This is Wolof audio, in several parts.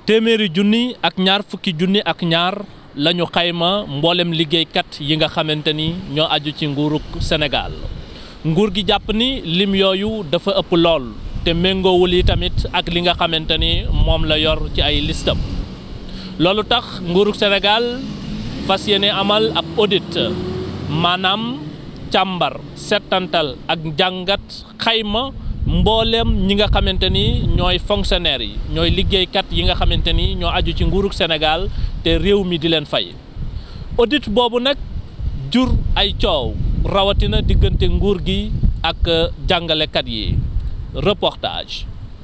téeméeri junni ak ñaar fukki junni ak ñaar la ñu xayma mboolem liggéeykat yi nga xamante ni ñoo aju ci nguurug Sénégal nguur gi jàpp ni lim yooyu dafa ëpp lool te méngoowul yi tamit ak li nga xamante ni moom la yor ci ay listam loolu tax nguurug Sénégal fas yéene amal ab audit maanaam càmbar settantal ak njàngat xayma mbooleem ñi nga xamante ni ñooy fonctionnaires yi ñooy liggéeykat yi nga xamante ni ñoo aju ci nguurug Sénégal te réew mi di leen fay audit boobu nag jur ay coow rawatina diggante nguur gi ak jàngalekat yi reportage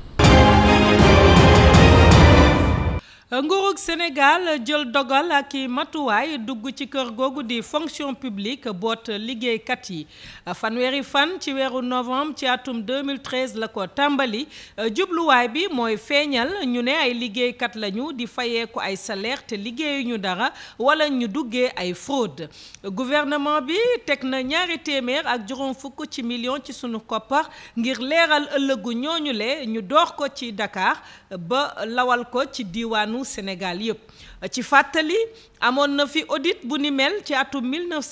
nguurug Sénégal jël dogal ak i matuwaay dugg ci kër googu di fonction publique boot liggéeykat yi fanweeri fan ci weeru novembre ci atum 2013 la ko tàmbali jubluwaay bi mooy feeñal ñu ne ay liggéeykat lañu di fayeeku ay salaire te liggéeyuñu dara wala ñu duggee ay fraude gouvernement bi teg na ñaari téeméer ak juróom fukk ci million ci sunu koppar ngir leeral ëllëgu ñooñu le ñu door ko ci Dakar ba lawal ko ci diiwaanu Sénégal yëpp ci fàttali amoon na fi audit bu ni mel ci atum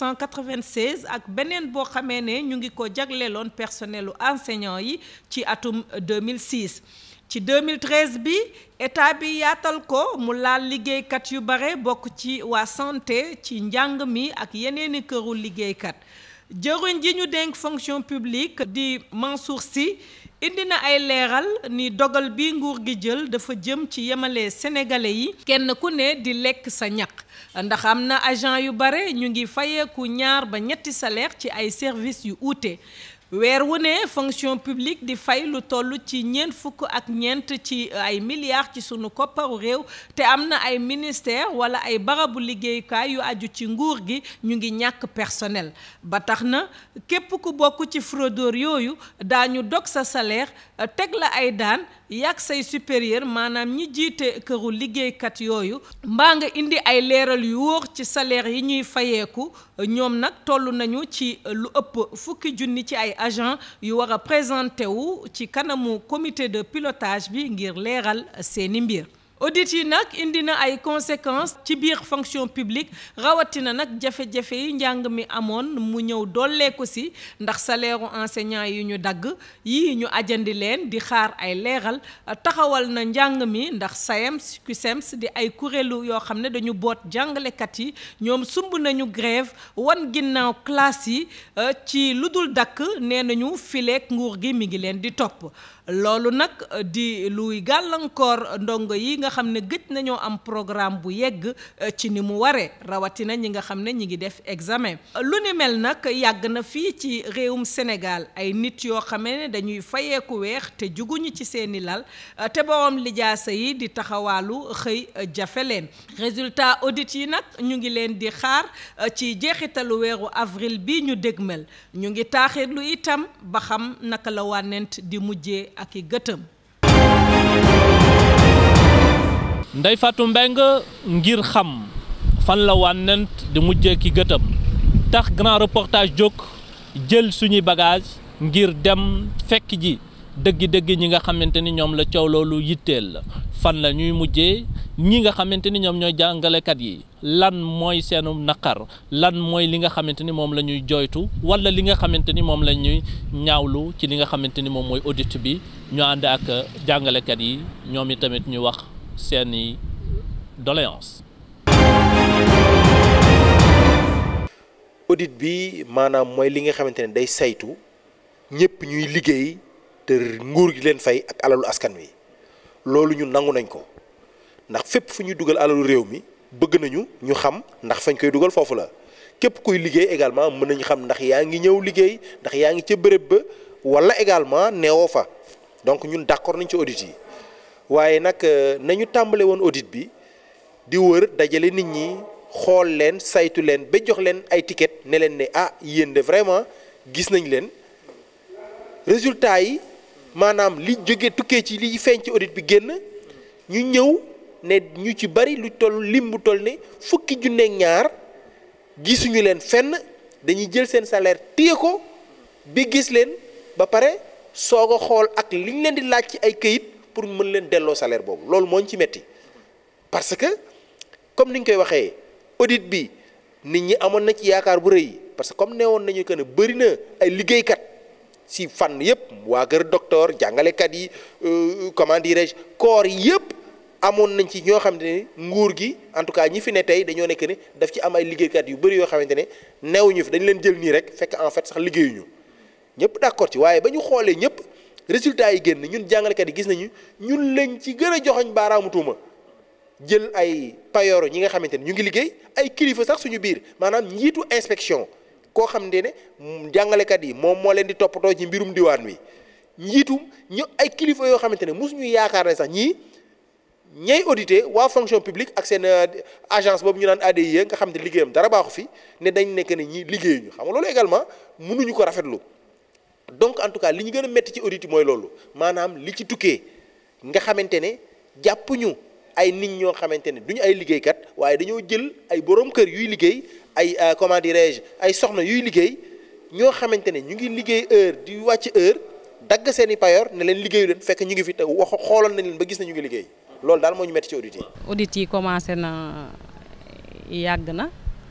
1996 ak beneen boo xamee ne ñu ngi ko jagleeloon personnelu enseignant yi ci atum 2006 ci 2013 bi état bi yaatal ko mu laal liggéeykat yu bare bokk ci waa santé ci njàng mi ak yeneeni këru liggéeykat jëruñ ji ñu dénk fonction publique di Mansour Sy indi na ay leeral ni dogal bi nguur gi jël dafa jëm ci yemale sénégalais yi kenn ku ne di lekk sa ñaq ndax am na agent yu bare ñu ngi fayeeku ñaar ba ñetti salaire ci ay services yu uute weer wu ne fonction publique di fay lu toll ci ñeent fukk ak ñeent ci ay milliards ci sunu kopparu réew te am na ay ministère wala ay barabu liggéeyukaay yu aju ci nguur gi ñu ngi ñàkk personnel ba tax na képp ku bokk ci fraudeur yooyu daañu dog sa salaire teg la ay daan yàgg say supérieur maanaam ñi jiite këru liggéeykat yooyu mbaa nga indi ay leeral yu wóor ci salaire yi ñuy fayeeku ñoom nag toll nañu ci lu ëpp fukki junni ci ay agent yu war a présenté wu ci kanamu comité de pilotage bi ngir leeral seeni mbir audit yi nag indi na ay conséquences ci biir fonction publique rawatina nag jafe-jafe yi njàng mi amoon mu ñëw dolleeku si ndax salaire u enseignant yi ñu dagg yii ñu ajandi leen di xaar ay leeral taxawal na njàng mi ndax SAEMS CUSEMS di ay kuréelu yoo xam ne dañu boot jàngalekat yi ñoom sumb nañu grève wan ginnaaw classe yi ci lu dul dakk nee nañu fileek nguur gi mi ngi leen di topp loolu nag di luy gàllankoor ndongo yi nga xam ne gëj nañoo am programme bu yegg ci ni mu waree rawatina ñi nga xam ne ñi ngi def examen lu ni mel nag yàgg na fii ci réewum Sénégal ay nit yoo xamee ne dañuy fayeeku weex te juguñu ci seeni lal te borom lijaasa yi di taxawaalu xëy jafe leen résultat audit yi nag ñu ngi leen di xaar ci jeexitalu weeru avril bi ñu dégmal ñu ngi taaxirlu itam ba xam naka la wànnent di mujjee ak i gëtëm Ndeye Fatou Mbengue ngir xam fan la wànnent di mujjee ki gëtëm tax grand reportage jóg jël suñuy bagage ngir dem fekk ji dëggi-dëggi ñi nga xamante ni ñoom la coow loolu yitteel la fan la ñuy mujjee ñi nga xamante ni ñoom ñooy jàngalekat yi lan mooy seenu naqar lan mooy li nga xamante ni moom la ñuy joytu wala li nga xamante ni moom la ñuy ñaawlu ci li nga xamante ni moom mooy audit bi ñu ànd ak jàngalekat yi ñoom i tamit ñu wax seeni doléance audit bi maanaam mooy li nga xamante ne day saytu ñëpp ñuy liggéey te nguur gi leen fay ak alalu askan wi loolu ñun nangu nañ ko ndax fépp fu ñuy dugal alalu réew mi bëgg nañu ñu xam ndax fañ koy dugal foofu la képp kuy liggéey également mën nañu xam ndax yaa ngi ñëw liggéey ndax yaa ngi ca béréb ba wala également neewoo fa donc ñun d'accord nañ ci audit yi waaye nag nañu tàmbale woon audit bi di wër dajale nit ñi xool leen saytu leen ba jox leen ay ticket ne leen ne ah yéen de vraiment gis nañ leen résultat yi maanaam li jóge tukkee ci li feeñ ci audit bi génn ñu ñëw ne ñu ci bari lu toll lim bu toll ne fukki junneeg ñaar gisuñu leen fenn dañuy jël seen salaire téye ko bi gis leen ba pare soog a xool ak liñ leen di laaj ci ay këyit pour mën leen delloo salaire boobu loolu moo ñu ci metti parce que comme ni ñu koy waxee audit bi nit ñi amoon na ci yaakaar bu rëy parce que comme neewoon nañu que ne bëri na ay liggéeykat si fànn yëpp waa kër docteur jàngalekat yi comment dirais-je corps yi yëpp amoon nañ ci ñoo xamante ne nguur gi en tout cas ñi fi ne tey dañoo nekk ne daf ci am ay liggéeykat yu bëri yoo xamante ne newuñu fi dañ leen jël nii rek fekk en fait sax liggéeyuñu ñëpp d'accord ci waaye ba ñu xoolee ñëpp résultats yi génn ñun jàngalekat yi gis nañu ñun lañ ci gën a joxoñ baaraamu tuuma jël ay payooro ñi nga xamante ne ñu ngi liggéey ay kilifa sax suñu biir maanaam njiitu inspection koo xamante ne jàngalekat yi moom moo leen di toppatoo ci mbirum diwaan wi njiitum ñu ay kilifa yoo xamante ne mosuñu yaakaar ne sax ñii ñay audité waa fonction publique ak seen agence boobu ñu naan ADIE nga xam ne liggéeyam dara baaxu fi ne dañ nekk ne ñi liggéeyuñu xam nga loolu également mënuñu ko rafetlu donc en tout cas li ñu gën a métti ci audit yi mooy loolu maanaam li ci tukkee nga xamante ne jàppuñu ay nit ñoo xamante ne duñu ay liggéeykat waaye dañoo jël ay borom kër yuy liggéey ay comment dirais-je ay soxna yuy liggéey ñoo xamante ne ñu ngi liggéey heure di wàcc heure dagg seen i payoor ne leen liggéeyu leen fekk ñu ngi fi te wax xooloon nañ leen ba gis na ñu ngi liggéey loolu daal moo ñu métti ci audit yi. audit yi commencé na yàgg na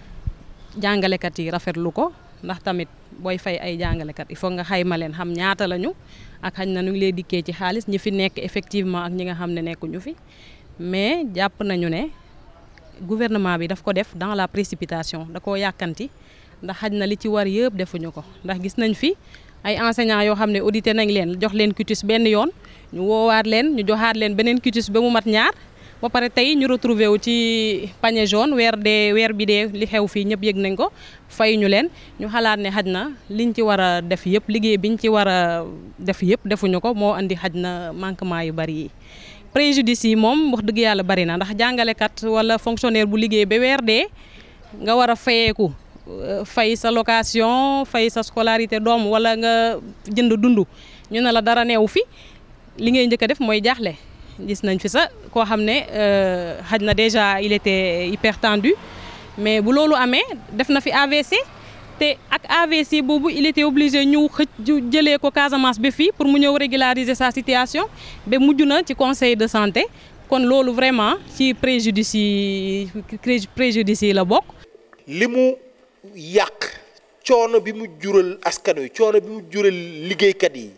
jàngalekat yi rafetlu ko ndax tamit booy fay ay jàngalekat il faut nga xayma leen xam ñaata lañu ak xañ na nu ngi lay dikkee ci xaalis ñi fi nekk effectivement ak ñi nga xam ne nekkuñu fi mais jàpp nañu ne gouvernement bi daf ko def dans la précipitation da koo yàkkanti ndax xaj na li ci war yëpp defuñu ko ndax gis nañ fi ay enseignants yoo xam ne audité nañ leen jox leen cutis benn yoon ñu woowaat leen ñu joxaat leen beneen cutis ba mu mat ñaar ba pare tey ñu retrouvé wu ci panier jaune weer dee weer bi dee li xew fii ñëpp yëg nañ ko fay ñu leen ñu xalaat ne xaj na liñ ci war a def yëpp liggéey biñ ci war a def yëpp defuñu ko moo andi xaj na manquement yu bari yi préjudice yi moom wax dëgg yàlla bari na ndax jàngalekat wala fonctionnaire bu liggéey ba weer dee nga war a fayeeku fay sa location fay sa scolarité doom wala nga jënd dund ñu ne la dara neew fi li ngay njëkk a def mooy jaaxle gis nañ fi sa koo xam ne xaj na déjà il était hypertendu mais bu loolu amee def na fi AVC te ak AVC boobu il était obligé ñëw xëj jëlee ko Casamance ba fii pour mu ñëw régulariser sa situation ba mujj na ci conseil de santé kon loolu vraiment ci préjudice yi préjudice yi la bokk. li mu yàq coono bi mu jural askan wi coono bi mu jural liggéeykat yi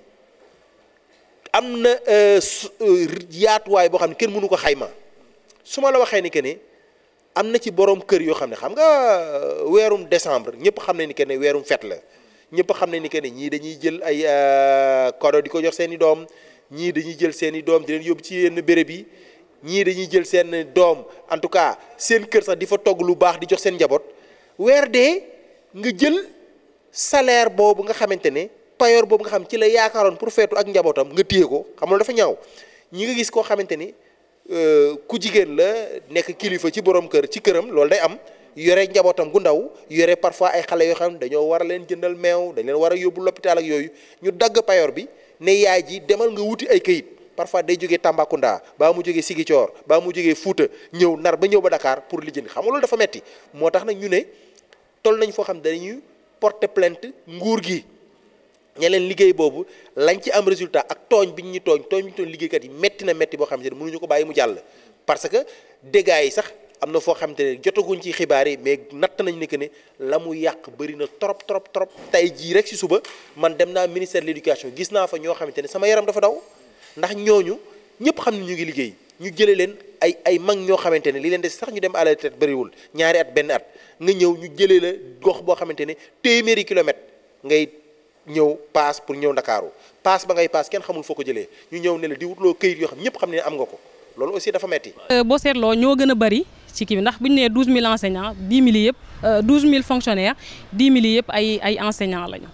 am na yaatuwaay boo xam ne kenn mënu ko xayma su ma la waxee ni que ne am na ci borom kër yoo xam ne xam nga weerum décembre ñëpp xam ne ni que ne weerum fête la ñëpp xam ne ni que ne ñii dañuy jël ay cadeau di ko jox seen i doom ñii dañuy jël seen i doom di leen yóbbu ci yenn béréb yi ñii dañuy jël seen doom en tout cas seen kër sax di fa togg lu baax di jox seen njaboot weer dee nga jël salaire boobu nga xamante ne payoor boobu nga xam ci la yaakaaroon pour feetu ak njabootam nga téye ko xam nga dafa ñaaw ñi nga gis koo xamante ni ku jigéen la nekk kilifa ci borom kër ci këram loolu day am yore njabootam gu ndaw yore parfois ay xale yoo xam ne dañoo war a leen jëndal meew dañ leen war a yóbbu l'hôpital ak yooyu ñu dagg payoor bi ne yaay ji demal nga wuti ay këyit parfois day jógee Tambacounda baa mu jógee Ziguinchor baa mu jógee Fouta ñëw nar ba ñëw ba Dakar pour lijjanti xam nga loolu dafa metti moo tax nag ñu ne toll nañ foo xam ne dañuy porter plainte nguur gi ña leen liggéey boobu lañ ci am résultat ak tooñ bi ñu tooñ tooñ bi ñu tooñ liggéeykat yi metti na metti boo xamante ne mënuñu ko bàyyi mu jàll parce que dégâts yi sax am na foo xamante ne jotaguñ ci xibaar yi mais natt nañ ne que ne la mu yàq bëri na trop trop trop tey jii rek si suba man dem naa ministère de l'éducation gis naa fa ñoo xamante ne sama yaram dafa daw ndax ñooñu ñëpp xam ne ñu ngi liggéey ñu jëlee leen ay ay mag ñoo xamante ne li leen des sax ñu dem à la retraite bëriwul ñaari at benn at nga ñëw ñu jëlee la gox boo xamante ne téeméeri kilomètre ngay ñëw paas pour ñëw ndakaaru paas ba ngay paas kenn xamul foo ko jëlee ñu ñëw ne la di wutloo këyit yoo xam ñëpp xam ne am nga ko loolu aussi dafa metti boo seetloo ñoo gën a bari ci kii bi ndax bu ñu nee 12000 enseignants 10 000 yëpp 12000 fonctionnaires 10 000 yëpp ay ay enseignants lañu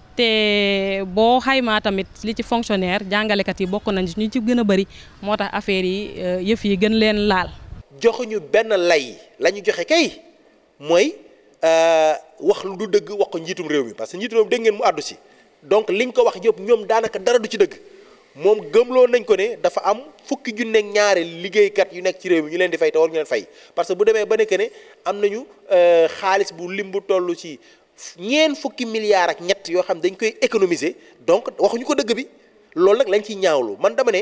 te boo xaymaa tamit li ci fonctionnaire jàngalekat yi bokk nañ ñu ci gën a bari moo tax affaire yi yëf yi gën leen laal. joxuñu benn lay la ñu joxe kay mooy wax lu du dëgg wax ko njiitum réew mi parce que njiitum réew mi dégg ngeen mu àddu si donc liñ ko wax yëpp ñoom daanaka dara du ci dëgg moom gëmloo nañ ko ne dafa am fukki junne ak ñaari liggéeykat yu nekk ci réew mi ñu leen di fay te war ñu leen fay parce que bu demee ba nekk ne am nañu xaalis bu lim bu toll ci ñeen fukki milliards ak ñett yoo xam dañ koy économiser donc waxuñu ko dëgg bi loolu nag lañ ciy ñaawlu man dama ne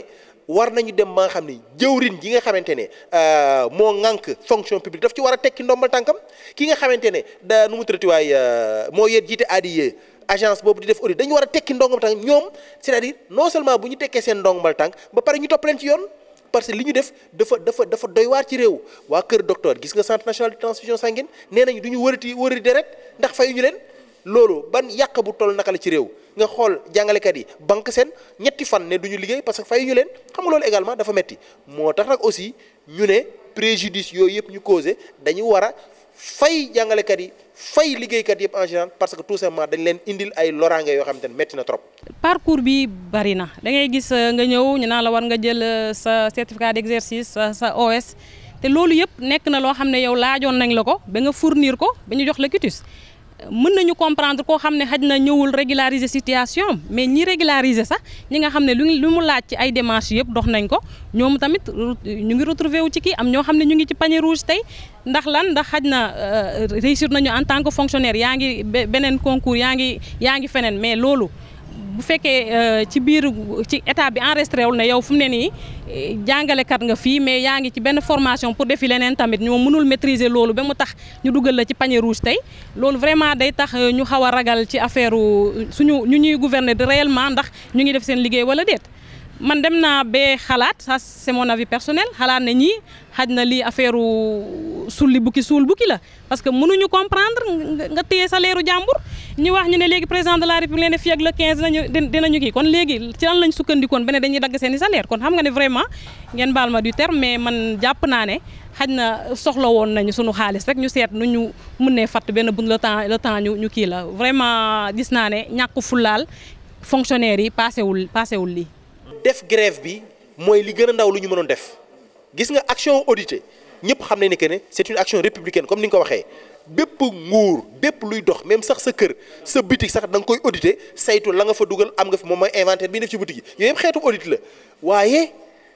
war nañu dem ba nga xam ne jëwrin ji nga xamante ne moo ŋànk fonction publique daf ci war a tekki ndombal tànkam ki nga xamante ne da nu mu tërati waay moo yet jiite ADIE agence boobu di def audit dañu war a tekki ndombal tànk ñoom c'est-à-dire non seulement bu ñu tekkee seen ndombal tànk ba pare ñu topp leen ci yoon parce que li ñu def dafa dafa dafa doy waar ci réew waa kër docteur gis nga centre national de transfusion sanguine nee nañu du ñu wërati wërati deret ndax fayuñu leen loolu ban yàq bu toll naka la ci réew nga xool jàngalekat yi banque seen ñetti fan ne du ñu liggéey parce que fayuñu leen xam nga loolu également dafa metti moo tax nag aussi ñu ne préjudice yooyu yëpp ñu causé dañu war a fay jàngalekat yi fay liggéeykat yëpp en général parce que tout simplement dañ leen indil ay loraange yoo xamante ne metti na trop. parcours bi bari na da ngay gis nga ñëw ñu naan la war nga jël sa certificat d'exercice sa sa OS te loolu yëpp nekk na loo xam ne yow laajoon nañ la ko ba nga fournir ko ba ñu jox la quitus mën nañu comprendre koo xam ne xaj na ñëwul régulariser situation mais ñi régulariser sax ñi nga xam ne lu lu mu laaj ci ay démarches yëpp dox nañ ko ñoom tamit ñu ngi retrouver wu ci kii am ñoo xam ne ñu ngi ci panier rouge tey ndax lan ndax xaj na réussir nañu en tant que fonctionnaire yaa ngi beneen concours yaa ngi yaa ngi feneen mais loolu bu fekkee ci biir ci état bi enregistré wul ne yow fu mu ne nii jàngalekat nga fii mais yaa ngi ci benn formation pour defi leneen tamit ñoo mënul maîtriser loolu ba mu tax ñu dugal la ci panier rouge tey loolu vraiment day tax ñu xaw a ragal ci affaire suñu ñu ñuy gouverner de réellement ndax ñu ngi def seen liggéey wala déet. man dem naa ba xalaat ça c'est mon avis personnel xalaat na ñii xaj na lii affaire sulli bukki suul bukki la parce que mënuñu comprendre nga téye salaire u jàmbur ñu wax ñu ne léegi président de la république ne fii ak le 15 dinañu dinañu kii kon léegi ci lan lañ sukkandikoon ba ne dañuy dagg seen i salaire kon xam nga ne vraiment ngeen baal ma du terme mais man jàpp naa ne xaj na soxla woon nañu sunu xaalis rek ñu seet nu ñu mënee fatt benn bu le temps le temps ñu ñu kii la vraiment gis naa ne ñàkk fulaal fonctionnaire yi paasewul paasewul lii. def grève bi mooy li gën a ndaw lu ñu mënoon def gis nga action auditée ñëpp xam nañ ne que ne c'est une action républicaine comme ni nga ko waxee bépp nguur bépp luy dox même sax sa kër sa boutique sax da nga koy auditer saytu la nga fa dugal am nga fi moom mooy inventaire bi def ci boutique yi yooyu yëpp xeetu audit la waaye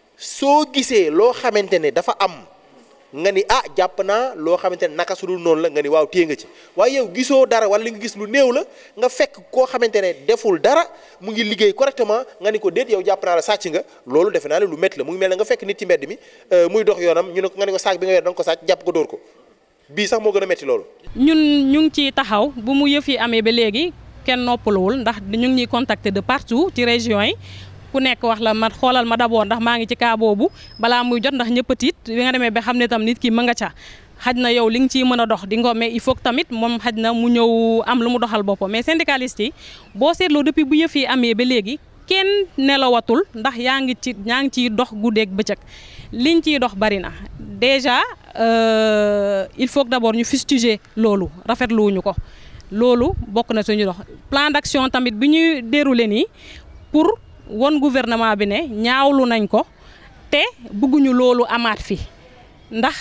soo gisee loo xamante ne dafa am nga ni ah jàpp naa loo xamante ne naka su dul noonu la nga ni waaw téye nga ci waaye yow gisoo dara wala li nga gis lu néew la nga fekk koo xamante ne deful dara mu ngi liggéey correctement nga ni ko déet yow jàpp naa la sàcc nga loolu defe naa ne lu métti la mu ngi mel ne nga fekk nit ci mbedd mi muy dox yoonam ñu ne ko nga ni ko saak bi nga yor da nga ko sàcc jàpp ko dóor ko bii sax moo gën a métti loolu. ñun ñu ngi ciy taxaw bu mu yëf yi amee ba léegi kenn noppaluwul ndax ñu ngi ñuy contacter de partout ci région yi. ku nekk wax la ma xoolal ma d'abord ndax maa ngi ci cas boobu balaa muy jot ndax ñëpp a tiit bi nga demee ba xam ne tam nit ki mën nga ca xaj na yow li nga ciy mën a dox di nga mais il faut que tamit moom xaj na mu ñëw am lu mu doxal boppam mais syndicaliste yi boo seetloo depuis bu yëf yi amee ba léegi kenn nelawatul ndax yaa ngi ci yaa ngi ciy dox guddeeg bëccëg liñ ciy dox bari na déjà il faut que d'abord ñu fustiger loolu rafetluwuñu ko loolu bokk na suñu dox plan d'action tamit bi ñuy dérouler nii pour won gouvernement bi ne ñaawlu nañ ko te bëgguñu loolu amaat fi ndax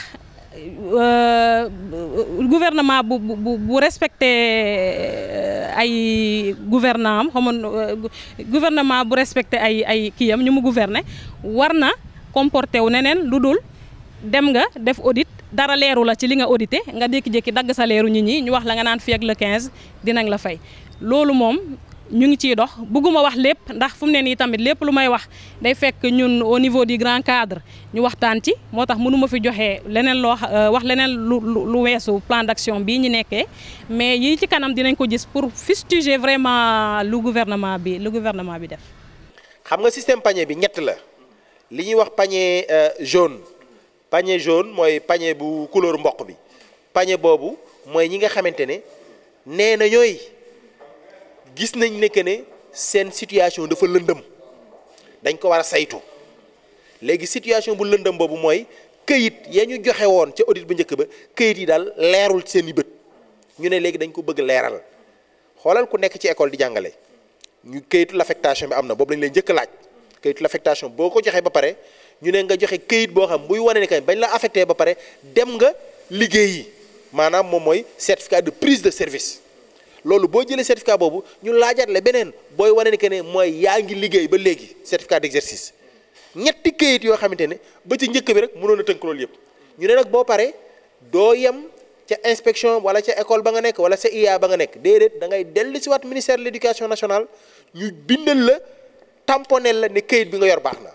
gouvernement bu bu bu respecté ay gouvernant am xamoon gouvernement bu respecté ay ay kii am ñu mu gouverner war na comporté wu neneen lu dul dem nga def audit dara leeru la ci li nga audité nga jékki-jékki dagg sa leeru nit ñi ñu wax la nga naan fii ak le 15 dinañ la fay loolu moom ñu ngi ciy dox bëgguma wax lépp ndax fu mu ne nii tamit lépp lu may wax day fekk ñun au niveau du grand cadre ñu waxtaan ci moo tax mënuma fi joxe leneen loo wax leneen lu lu weesu plan d'action bii ñu nekkee mais yi ci kanam dinañ ko gis pour fustiger vraiment lu gouvernement bi lu gouvernement bi def. xam nga système panier bi ñett la li ñuy wax panier jaune panier jaune mooy panier bu couleur mboq bi panier boobu mooy ñi nga xamante ne nee na ñooy. gis nañ ne que ne seen situation dafa lëndëm dañ ko war a saytu léegi situation bu lëndëm boobu mooy këyit ya ñu joxe woon ca audit bu njëkk ba këyit yi daal leerul ci seen i bët ñu ne léegi dañ ko bëgg leeral xoolal ku nekk ci école di jàngale ñu këyitu l'affectation bi am na boobu lañ lay njëkk laaj këyitu l'affectation boo ko joxee ba pare ñu ne nga joxe këyit boo xam buy wane ne kañ bañ la affecté ba pare dem nga liggéeyi maanaam moom mooy certificat de prise de service. loolu boo jëlee certificat boobu ñu laajaat la beneen booy wane ni que ne mooy yaa ngi liggéey ba léegi certificat d'exercice ñetti këyit yoo xamante ne ba ci njëkk bi rek mënoon a tënk loolu yëpp ñu ne nag boo paree doo yem ca inspection wala ca école ba nga nekk wala ca IA ba nga nekk déedéet da ngay dellu si waat ministère de l'éducation nationale ñu bindal la tamponel la ne këyit bi nga yor baax na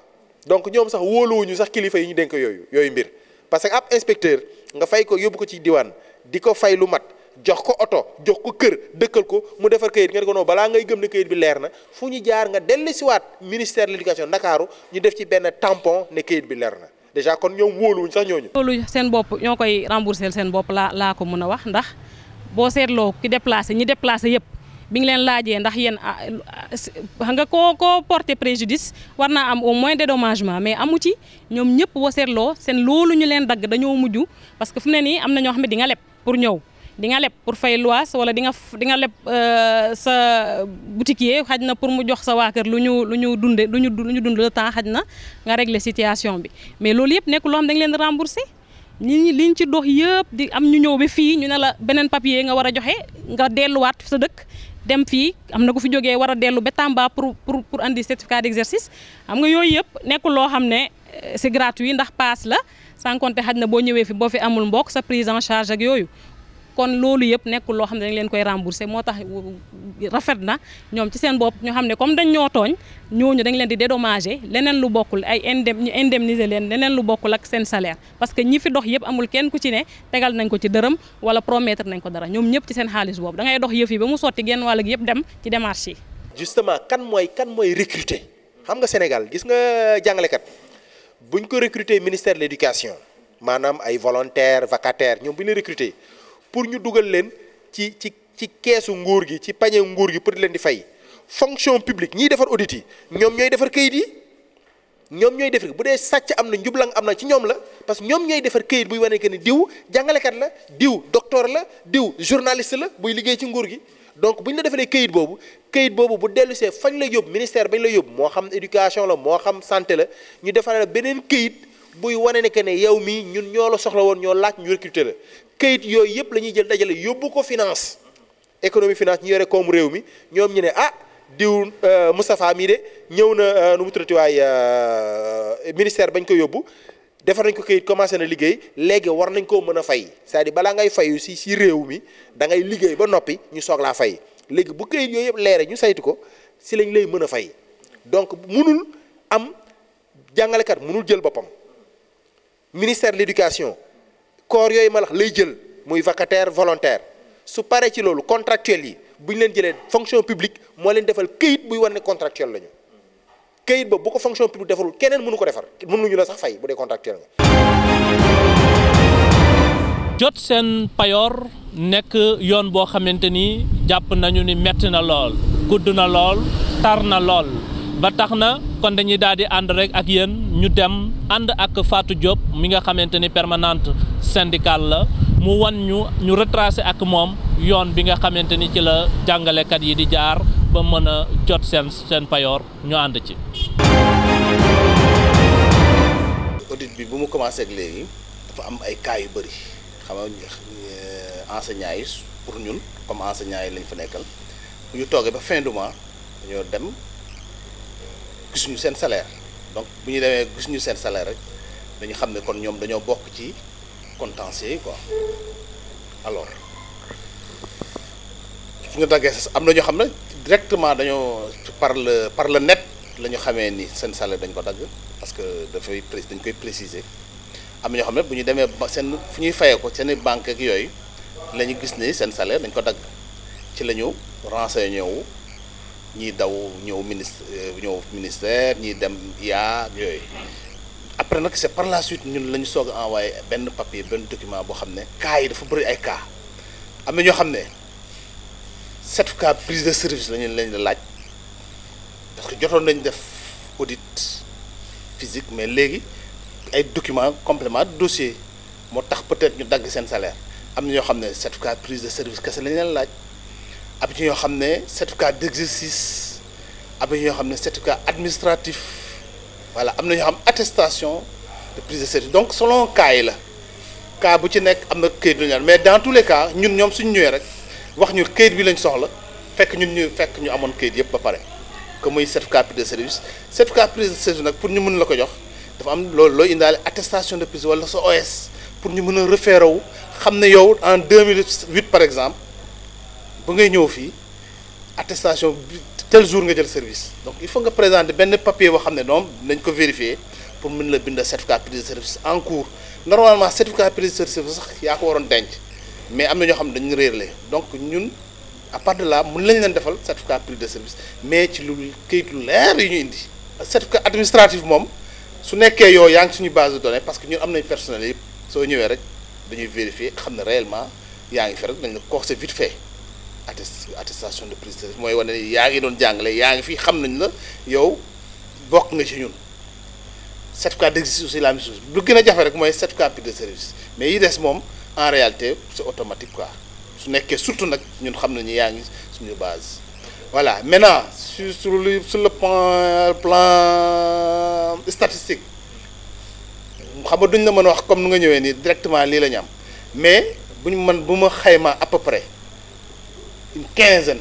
donc ñoom sax wóoluwuñu sax kilifa yi ñu dénk yooyu yooyu mbir parce que ab inspecteur nga fay ko yóbbu ko ci diwaan di ko fay lu mat jox ko oto jox ko kër dëkkal ko mu defar kayit nga ne ko non balaa ngay gëm ne kayit bi leer na fu ñu jaar nga dellusiwaat ministère de l'éducation Ndakaaru ñu def ci benn tampon ne kayit bi leer na déjà kon ñoom wóoluwuñ sax ñooñu. loolu seen bopp ñoo koy rembourser seen bopp laa laa ko mën a wax ndax boo seetloo ki déplacé ñi déplacé yëpp bi ngi leen laajee ndax yéen xam nga koo koo porté préjudice war naa am au moins dédommagement mais amu ci ñoom ñëpp boo seetloo seen loolu ñu leen dagg dañoo mujj parce que fu mu ne nii am na ñoo xam ne di nga leb pour ñëw. di nga leb pour fay loyer wala di nga di nga leb sa boutiquier xaj na pour mu jox sa waa kër lu ñu lu ñu dunde lu ñu lu ñu dund le temps xaj na nga régler situation bi mais loolu yëpp nekk loo xam da nga leen di rembourser ñi liñ ci dox yëpp di am ñu ñëw ba fii ñu ne la beneen papier nga war a joxe nga delluwaat sa dëkk dem fii am na ku fi jógee war a dellu ba Tamba pour pour pour andi certificat d'exercice xam nga yooyu yëpp nekkul loo xam ne c'est gratuit ndax paas la sans compter xaj na boo ñëwee fi boo fi amul mbokk sa prise en charge ak yooyu kon loolu yëpp nekkul loo xam ne dañ leen koy rembourser moo tax rafet na ñoom ci seen bopp ñoo xam ne comme dañ ñoo tooñ ñooñu dañ leen di dédommager leneen lu bokkul ay indem ñu indemniser leen leneen lu bokkul ak seen salaire parce que ñi fi dox yëpp amul kenn ku ci ne tegal nañ ko ci dërëm wala promettre nañ ko dara ñoom ñëpp ci seen xaalis boobu da ngay dox yëf yi ba mu sotti genn wàll gi yëpp dem ci démarche yi. justement kan mooy kan mooy recruter xam nga Sénégal gis nga jàngalekat buñ ko recruter ministère de l'éducation maanaam ay volontaires vacataires ñoom bu ñu leen recruter pour ñu dugal leen ci ci ci keesu nguur gi ci pañe nguur gi pour di leen di fay fonction publique ñiy defar audit yi ñoom ñooy defar kayit yi ñoom ñooy defar bu dee sàcc am na njublang am na ci ñoom la parce que ñoom ñooy defar kayit buy wane que ni diw jàngalekat la diw docteur la diw journaliste la buy liggéey ci nguur gi donc bu ñu la defalee kayit boobu kayit boobu bu dellu see fañ la yóbbu ministère bañ la yóbbu moo xam éducation la moo xam santé la ñu defaral beneen kayit buy wane ne que ne yow mii ñun ñoo la soxla woon ñoo laaj ñu recruter la kayit yooyu yëpp la ñuy jël dajale yóbbu ko finance économie finance ñu yore koomu réew mi ñoom ñu ne ah diw Moustapha mii de ñëw na nu mu tuddati waay ministère bañ ko yóbbu defar nañ ko kayit commencé na liggéey léegi war nañ koo mën a fay c'est-à-dire balaa ngay fayu si si réew mi da ngay liggéey ba noppi ñu soog laa fay léegi bu kayit yooyu yëpp leere ñu saytu ko si lañ lay mën a fay donc munul am jàngalekat munul jël boppam ministère de l'éducation corps yooyu ma lax lay jël muy vacataire volontaire su paree ci loolu contractuel yi bu ñu leen jëlee fonction publique moo leen defal këyit buy wane ne contractuel lañu këyit boobu bu ko fonction publique defarul keneen mënu ko defar mënuñu la sax fay bu dee contractuel nga. jot seen payoor nekk yoon boo xamante ni jàpp nañu ni metti na lool gudd na lool tar na lool ba tax na kon dañuy daal di ànd rek ak yéen ñu dem ànd ak Fatou Diop mi nga xamante ni permanente syndicale la mu wan ñu ñu retracé ak moom yoon bi nga xamante ni ci la jàngalekat yi di jaar ba mën a jot seen seen payoor ñu ànd ci. audit bi bu mu commencé ak léegi dafa am ay cas yu bëri xam nga enseignants yi pour ñun comme enseignants yi lañ fa nekkal bu ñu toogee ba fin du mois dañoo dem gisuñu seen salaire donc bu ñu demee gisuñu seen salaire rek dañu xam ne kon ñoom dañoo bokk ci contentieux yi quoi alors su ñu daggee am na ñoo xam ne directement dañoo par le par le net la ñu xamee ni seen salaire dañ ko dagg parce que dafay pré dañ koy préciser am na ñoo xam ne bu ñu demee ba seen fu ñuy fayee ko seen banque ak yooyu la ñu gis ni seen salaire dañ ko dagg ci la ñu renseigné wu ñiy daw ñëw ministre ñëw ministère ñiy dem yaa ak yooyu après nag c'est par la suite ñun la ñu soog a envoyé benn papier benn document boo xam ne cas yi dafa bëri ay cas am na ñoo xam ne certificat prise de service lañu lañ la laaj parce que jotoon nañ def audit physique mais léegi ay documents complément de dossier moo tax peut-être ñu dagg seen salaire am na ñoo xam ne certificat prise de service kese lañ leen laaj am na ñoo xam ne certificat d'exercice am na ñoo xam ne certificat administratif voilà am na ñoo xam attestation de prise de service donc selon cas yi la cas bu ci nekk am na këyit lu ñu mais dans tous les cas ñun ñoom suñu ñëwee rek wax ñu këyit bi lañ soxla fekk ñun ñu fekk ñu amoon këyit yëpp ba pare que muy certificat prise de service certificat prise de service nag pour ñu mën la ko jox dafa am loolu looy indaale attestation de prise wala sa OS pour ñu mën a référé wu xam ne yow en 2008 par exemple ba ngay ñëw fii attestation bi tel jour nga jël service donc il faut nga présenter benn papier boo xam ne donc nañ ko vérifier pour mën la bind certificat prise de service en cours normalement certificat prise de service sax yaa ko waroon denc mais am na ñoo xam ne dañu réerle donc ñun à part de là mën lañ leen defal certificat prise de service mais ci lu këyit lu leer yi ñu indi certificat administratif moom su nekkee yow yaa ngi suñu base de données parce que ñun am nañ personnel yëpp soo ñëwee rek dañuy vérifier xam ne réellement yaa ngi fi rek dañ la ko c'est vite fait attest attestation de prise de service mooy wane ne yaa ngi doon jàngale yaa ngi fi xam nañ la yow bokk nga ci ñun certificat d'exercice aussi la même chose lu gën a jafe rek mooy certificat prise de service mais yi des moom en réalité c'est automatique quoi su nekkee surtout nag ñun xam nañu yaa ngi suñu base voilà maintenant sur sur le sur le plan plan statistique xam nga duñ la mën a wax comme nu nga ñëwee nii directement lii la ñu am mais bu ñu mën bu ma xayma à peu près une quinzaine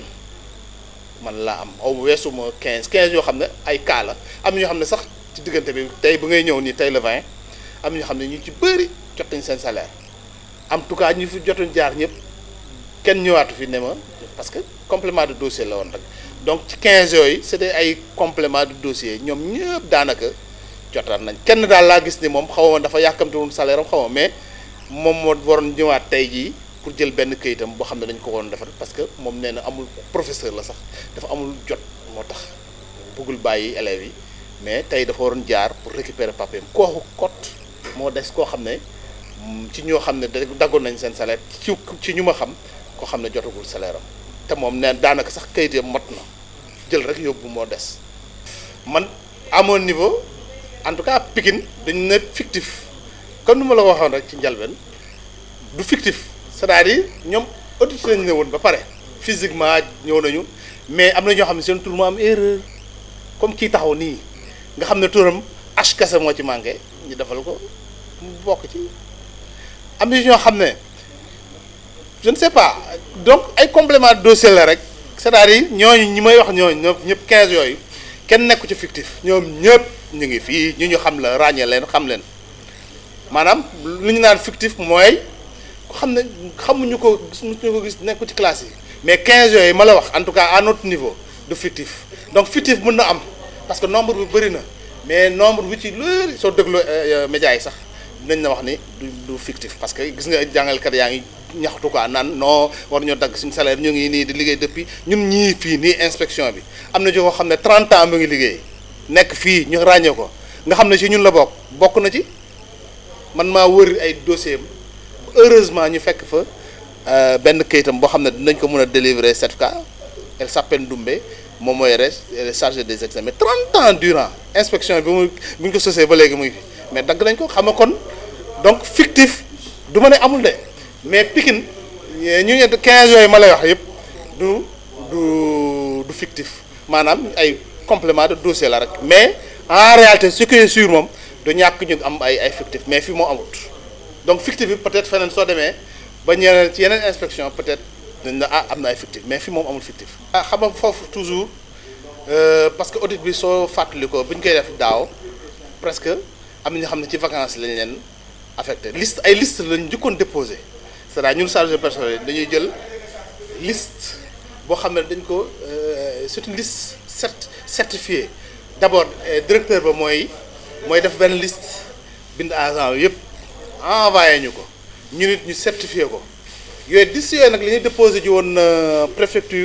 man laa am aw weesu ma quinze quinze yoo xam ne ay cas la am ñoo xam ne sax ci diggante bi tey bu ngay ñëw nii tey le 20 am ñoo xam ne ñu ci bëri jot nañ seen salaire en tout cas ñu fi jotuñ jaar ñëpp kenn ñëwaatu fi ne ma parce que complément de dossier la woon rek donc ci 15 yooyu c'était ay complément de dossier ñoom ñëpp daanaka jotaan nañ kenn daal laa gis ni moom xaw ma dafa yàkkamte woon salaire am xaw ma mais moom moo waroon ñëwaat tey jii pour jël benn këyitam boo xam ne dañ ko waroon defar parce que moom nee na amul professeur la sax dafa amul jot moo tax bëggul bàyyi élèves yi mais tey dafa waroon jaar pour récupérer papier kooku cote moo des koo xam ne ci ñoo xam ne daggoon nañ seen salaire ci ci ñu ma xam koo xam ne jotagul salaire am te moom nee daanaka sax kayit ya mot na jël rek yóbbu moo des man à mon niveau en tout cas Pikine dañu ne fictif comme ni ma la waxoon rek ci njalben du fictif c'est-à-dire ñoom audit nañu ne woon ba pare physiquement ñëw nañu mais am na ñoo xam ne seen tur moo am erreur comme kii taxaw nii nga xam ne turam H kese moo ci manqué ñu defal ko mu bokk ci am na ñoo xam ne je ne sais pas donc ay complément de dossier la rek c'est-à-dire ñooñu ñi may wax ñooñu ñoom ñëpp 15 yooyu kenn nekku ci fictif ñoom ñëpp ñu ngi fii ñu ñu xam la ràññee leen xam leen maanaam lu ñu naan fictif mooy ku xam ne xamuñu ko suñu ko gis nekku ci classe yi mais 15 yooyu ma la wax en tout cas à notre niveau du fictif donc fictif mën na am parce que nombre bi bëri na mais nombre bi ci lu soo déglu médias yi sax dinañ la wax ni du du fictif parce que gis nga jàngalkat yaa ngi ñaxtu quoi naan non war ñoo dagg suñu salaire ñu ngi nii di liggéey depuis ñun ñii fii nii inspection bi am na joo xam ne 30 ans mu ngi liggéey nekk fii ñu ràññee ko nga xam ne ci ñun la bokk bokk na ci man maa wër ay dossier heureusement ñu fekk fa benn kayitam boo xam ne dinañ ko mën a délivrer certificat elle s'appelle Doumbé moom mooy res chargé des examens 30 ans durant inspection bi mu bu ñu ko sosee ba léegi muy fi mais dagg nañ ko xam nga kon donc fictif du ma ne amul de mais Pikine ñu ne 15 yooyu ma lay wax yëpp du du du fictif maanaam ay complément de dossier la rek mais en réalité ce qui est sûr moom du ñàkk ñu am ay ay fictif mais fii moo amut donc fictif bi peut-être feneen soo demee ba ñeneen ci yeneen inspection peut-être dañ na ah am na ay fictif mais fii moom amul fictif. ah xam nga foofu toujours parce que audit bi soo fàttali ko bu ñu koy def daaw presque am na ñoo xam ne ci vacances lañ leen affecté liste ay liste lañ njëkkoon déposé c'est-à-dire ñun chargé personnel dañuy jël liste boo xam ne dañ ko c'est une liste cert certifiée d'abord directeur ba mooy mooy def benn liste bind agent yëpp envoyé ñu ko ñu nit ñu certifié ko yooyu liste yooyu nag li ñuy déposé ji woon préfecture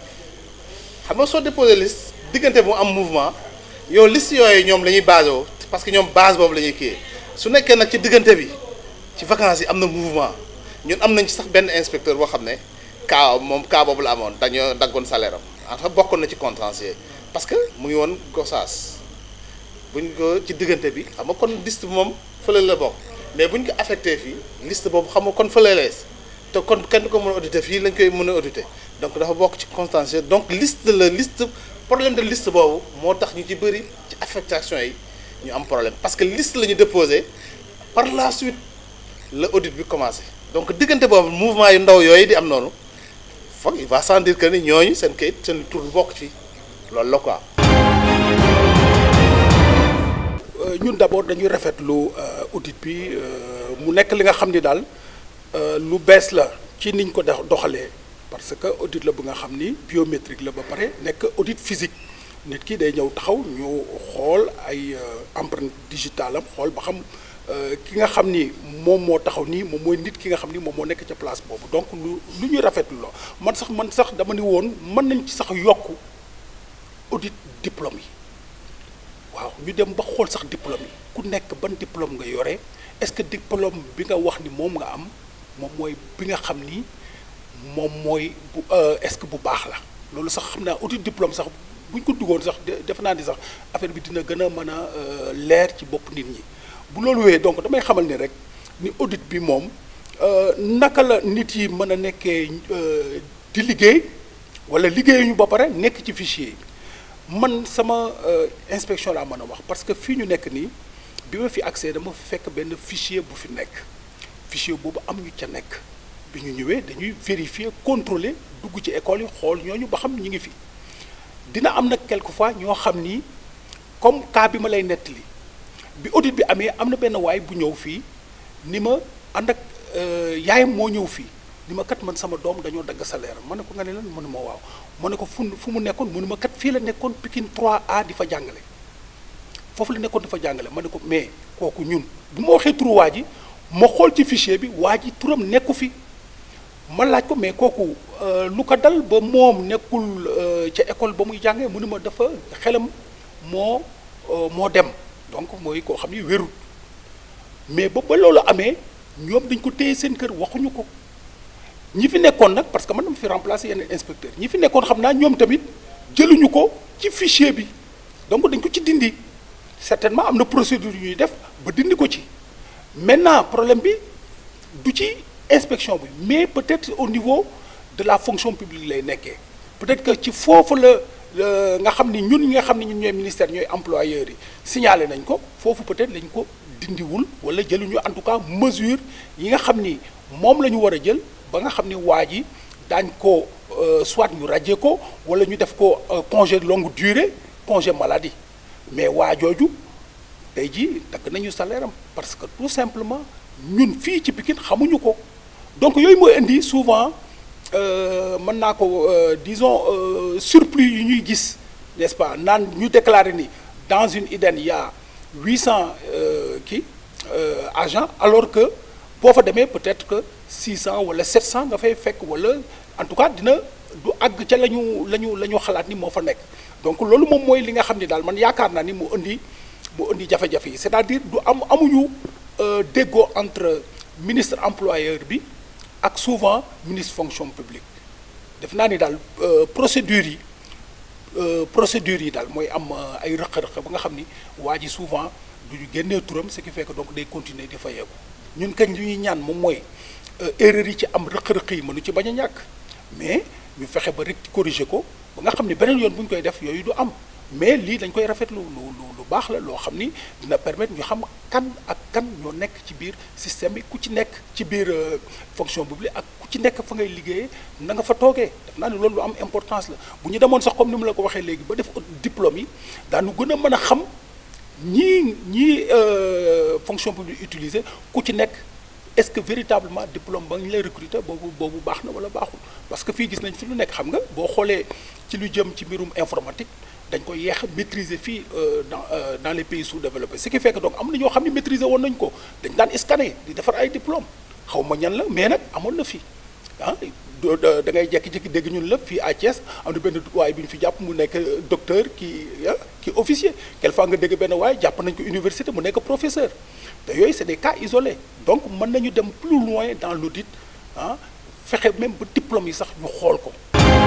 xam nga soo déposé liste diggante bu am mouvement yow liste yooyu ñoom la ñuy basé woo parce que ñoom base boobu la ñuy kii su nekkee nag ci diggante bi ci vacances yi am na mouvement ñun am nañ ci sax benn inspecteur boo xam ne cas moom cas boobu la amoon dañoo daggoon salaire am en fait bokkoon na ci contentieux parce que mu ngi woon Gossas buñ ko ci diggante bi xam nga kon liste bi moom fële la bokk mais buñ ko affecté fii liste boobu xam nga kon fële lees te kon kenn ko mën a auditer fii lañ koy mën a auditer donc dafa bokk ci contentieux donc liste la liste problème de liste boobu moo tax ñu ci bëri ci affectation yi ñu am problème parce que liste la ñu déposé par la suite la audit bi commencé donc diggante boobu mouvement yu ndaw yooyu di am noonu foog il va sans dire que ni ñooñu seen kayit seen tur bokk ci loolu la quoi. ñun d'abord dañuy rafetlu audit bi mu nekk li nga xam ni daal lu bees la ci niñ ko doxalee parce que audit la bu nga xam ni biométrique la ba pare nekk audit physique nit ki day ñëw taxaw ñu xool ay empreinte digitale am xool ba xam ki nga xam ni moom moo taxaw nii moom mooy nit ki nga xam ni moom moo nekk ca place boobu donc lu lu ñuy rafetlu la man sax man sax dama ni woon mën nañ ci sax yokk audit diplôme yi waaw ñu dem ba xool sax diplôme yi ku nekk ban diplôme nga yore est-ce que diplôme bi nga wax ni moom nga am moom mooy bi nga xam ni moom mooy bu est-ce que bu baax la loolu sax xam naa audit diplôme sax bu ñu ko duggoon sax defe naa ni sax affaire bi dina gën a mën a leer ci bopp nit ñi bu loolu wéyee donc damay xamal ni rek ni audit bi moom naka la nit yi mën a nekkee di liggéey wala liggéeyuñu ba pare nekk ci fichier yi man sama inspection laa mën a wax parce que fii ñu nekk nii bi ma fi accès dama fekk benn fichier bu fi nekk fichier boobu am ñu ca nekk bi ñu ñëwee dañuy vérifier contrôler dugg ci école yi xool ñooñu ba xam ñi ngi fi dina am nag quelquefois ñoo xam ni comme cas bi ma lay nettali bi audit bi amee am na benn waay bu ñëw fii ni ma ànd ak yaayam moo ñëw fii ni ma kat man sama doom dañoo dagg salaire ma ne ko nga ne lan mënu ma waaw ma ne ko fu fu mu nekkoon mënu ma kat fii la nekkoon Pikine 3A di fa jàngale foofu la nekkoon dafa jàngale ma ne ko mais kooku ñun bu ma waxee turu waa ji ma xool ci fichier bi waa ji turam nekku fi ma laaj ko mais kooku lu ko dal ba moom nekkul ca école ba muy jàngee mu ne ma dafa xelam moo moo dem donc mooy koo xam ni wérut mais ba ba loolu amee ñoom dañ ko téye seen kër waxuñu ko ñi fi nekkoon nag parce que man dama fi remplacer yeneen inspecteur ñi fi nekkoon xam naa ñoom tamit jëluñu ko ci fichier bi donc dañ ko ci dindi certainement am na procédure yu ñuy def ba dindi ko ci maintenant problème bi du ci inspection bi mais peut-être au niveau de la fonction publique lay nekkee peut-être que ci foofu la nga xam ni ñun ñi nga xam ni ñun ñooy ministère ñooy employeurs yi signalé nañ ko foofu peut-être lañ ko dindiwul wala jëluñu en tout cas mesure yi nga xam ni moom la ñu war a jël ba nga xam ni waa ji daañ ko soit ñu radier ko wala ñu def ko congé de longue durée congé maladie mais waa jooju tey jii dagg nañu salaire am parce que tout simplement ñun fii ci Pikine xamuñu ko donc yooyu mooy indi souvent mën naa ko disons surplus yu ñuy gis n'est-ce pas naan ñu déclarer ni dans une IDEN il y a 800 kii agents alors que boo fa demee peut-être que 600 wala 700 nga fay fekk wala en tout cas dina du àgg ca la ñu la ñu la ñu xalaat ni moo fa nekk donc loolu moom mooy li nga xam ni daal man yaakaar naa ni mu indi mu indi jafe-jafe yi c'est-à-dire du am amuñu déggoo entre ministre employeur bi ak souvent ministre fonction publique def naa ni daal procédures yi procédures yi daal mooy am ay rëq-rëq ba nga xam ni waa ji souvent du ñu génnee turam ce qui fait que donc day continuer di fayeeku ñun kañ li ñuy ñaan moom mooy erreur yi ci am rëq-rëq yi mënu ci bañ a ñàkk mais ñu fexe ba rek corriger ko ba nga xam ni beneen yoon bu ñu koy def yooyu du am mais lii dañ koy rafetlu lu lu lu baax la loo xam ni dina permettre ñu xam kan ak kan ñoo nekk ci biir système bi ku ci nekk ci biir fonction publique ak ku ci nekk fa ngay liggéeyee na nga fa toogee def naa ne loolu lu am importance la bu ñu demoon sax comme ni mu la ko waxee léegi ba def diplôme yi daanu gën a mën a xam ñii ñii fonction publique utiliser ku ci nekk est-ce que véritablement diplôme ba ñu lay recruter boobu boobu baax na wala baaxul parce que fii gis nañ fi lu nekk xam nga boo xoolee ci lu jëm ci mbirum informatique dañ ko yeex a maîtriser fii dans dans les pays sous-développés ce qui fait que donc am na ñoo xam ne maîtriser woon nañ ko dañ daan scanner di defar ay diplôme xaw ma ñan la mais nag amoon na fii ah da ngay jekki-jekki dégg ñun la fii à Thiès am na benn waay bi ñu fi jàpp mu nekk docteur ki ki officier quelquefois nga dégg benn waay jàpp nañ ko université mu nekk professeur te yooyu c'est des cas isolés donc mën nañu dem plus loin dans l'audit ah fexe même ba diplôme yi sax ñu xool ko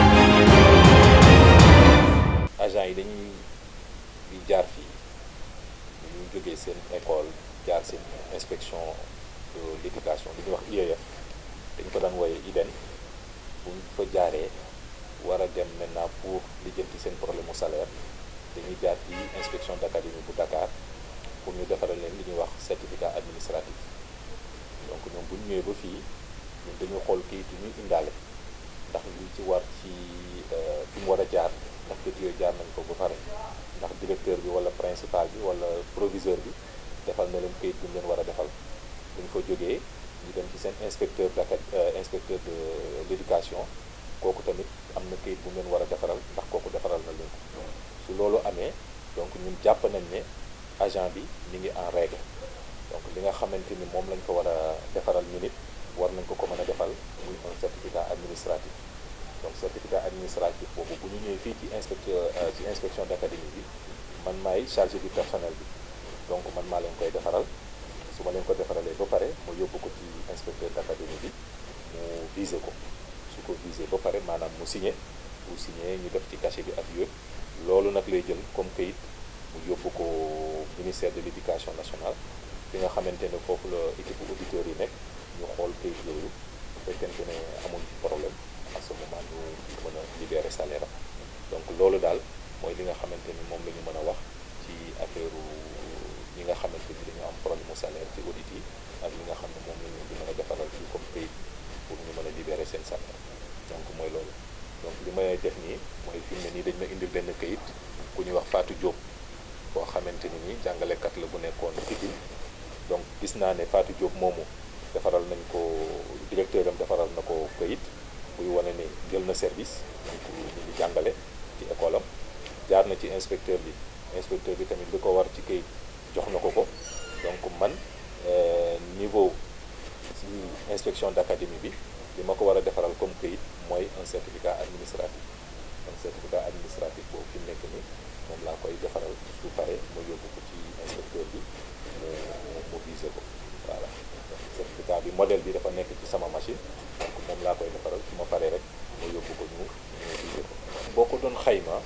agents yi dañuy di jaar fii ñu jógee seen école jaar seen inspection de l'éducation li ñuy wax IEF dañ ko daan wooye IDEN bu ñu fa jaaree war a dem maintenant pour lijjanti seen problème mu salaire dañuy jaar fii inspection d'académie bu Dakar pour ñu defaral leen li ñuy wax certificat administratif donc ñoom bu ñu ñëwee ba fii ñun dañu xool kayit yi ñuy indaale ndax li ci war ci fi mu war a jaar ndax kayit yooyu jaar nañ ko ba pare ndax directeur bi wala principal bi wala proviseur bi defal na leen kayit bi ñu leen war a defal bu ñu fa jógee ñu dem ci seen inspecteur d'acad inspecteur de l'éducation kooku tamit am na kayit bu ngeen war a defaral ndax kooku defaral na leen ko su loolu amee donc ñun jàpp nañ ne agent bi mi ngi en règle donc li nga xamante ni moom lañ ko war a defaral ñu nit war nañ ko ko mën a defal muy un certificat administratif donc certificat administratif boobu bu ñu ñëwee fii ci inspecteur ci inspection d'académie bi man maay chargé du personnel bi donc man maa leen koy defaral su ma leen ko defaralee ba pare ma yóbbu ko ci inspecteur d'académie bi mu visé ko su ko visé ba pare maanaam mu signé bu signé ñu def ci cachet bi ak yëpp loolu nag lay jël comme kayit mu yóbbu ko ministère de l'éducation nationale fi nga xamante ne foofu la équipe auditeurs yi nekk ñu xool kayit yooyu bu fekkente ne amul problème à ce moment ñu mën a libérer salaire am donc loolu daal mooy li nga xamante ni moom la ñu mën a wax ci affaire ñi nga xamante ni dañu am problème mu salaire ci audit yi ak li nga xam ne moom la ñu di mën a defaral ci comme kayit pour ñu mën a libérer seen salaire donc mooy loolu donc li may def nii mooy fi mu ne nii dañ ma indil benn kayit ku ñuy wax Fatou Diop boo xamante ni nii jàngalekat la bu nekkoon Pikine donc gis naa ne Fatou Diop moomu defaral nañ ko directeur am defaral na ko kayit buy wane ne jël na service donc ñu ngi jàngale ci école am jaar na ci inspecteur bi inspecteur bi tamit li ko war ci kayit jox na ko ko donc man niveau ci inspection d'académie bi li ma ko war a defaral comme kayit mooy un certificat administratif un certificat administratif boobu fi mu nekk ni moom laa koy defaral su pare ma yóbbu ko ci inspecteur bi mu mu visé ko voilà certificat bi modèle bi dafa nekk ci sama machine donc moom laa koy defaral su ma paree rek ma yóbbu ko ñu ñu visé ko boo ko doon xayma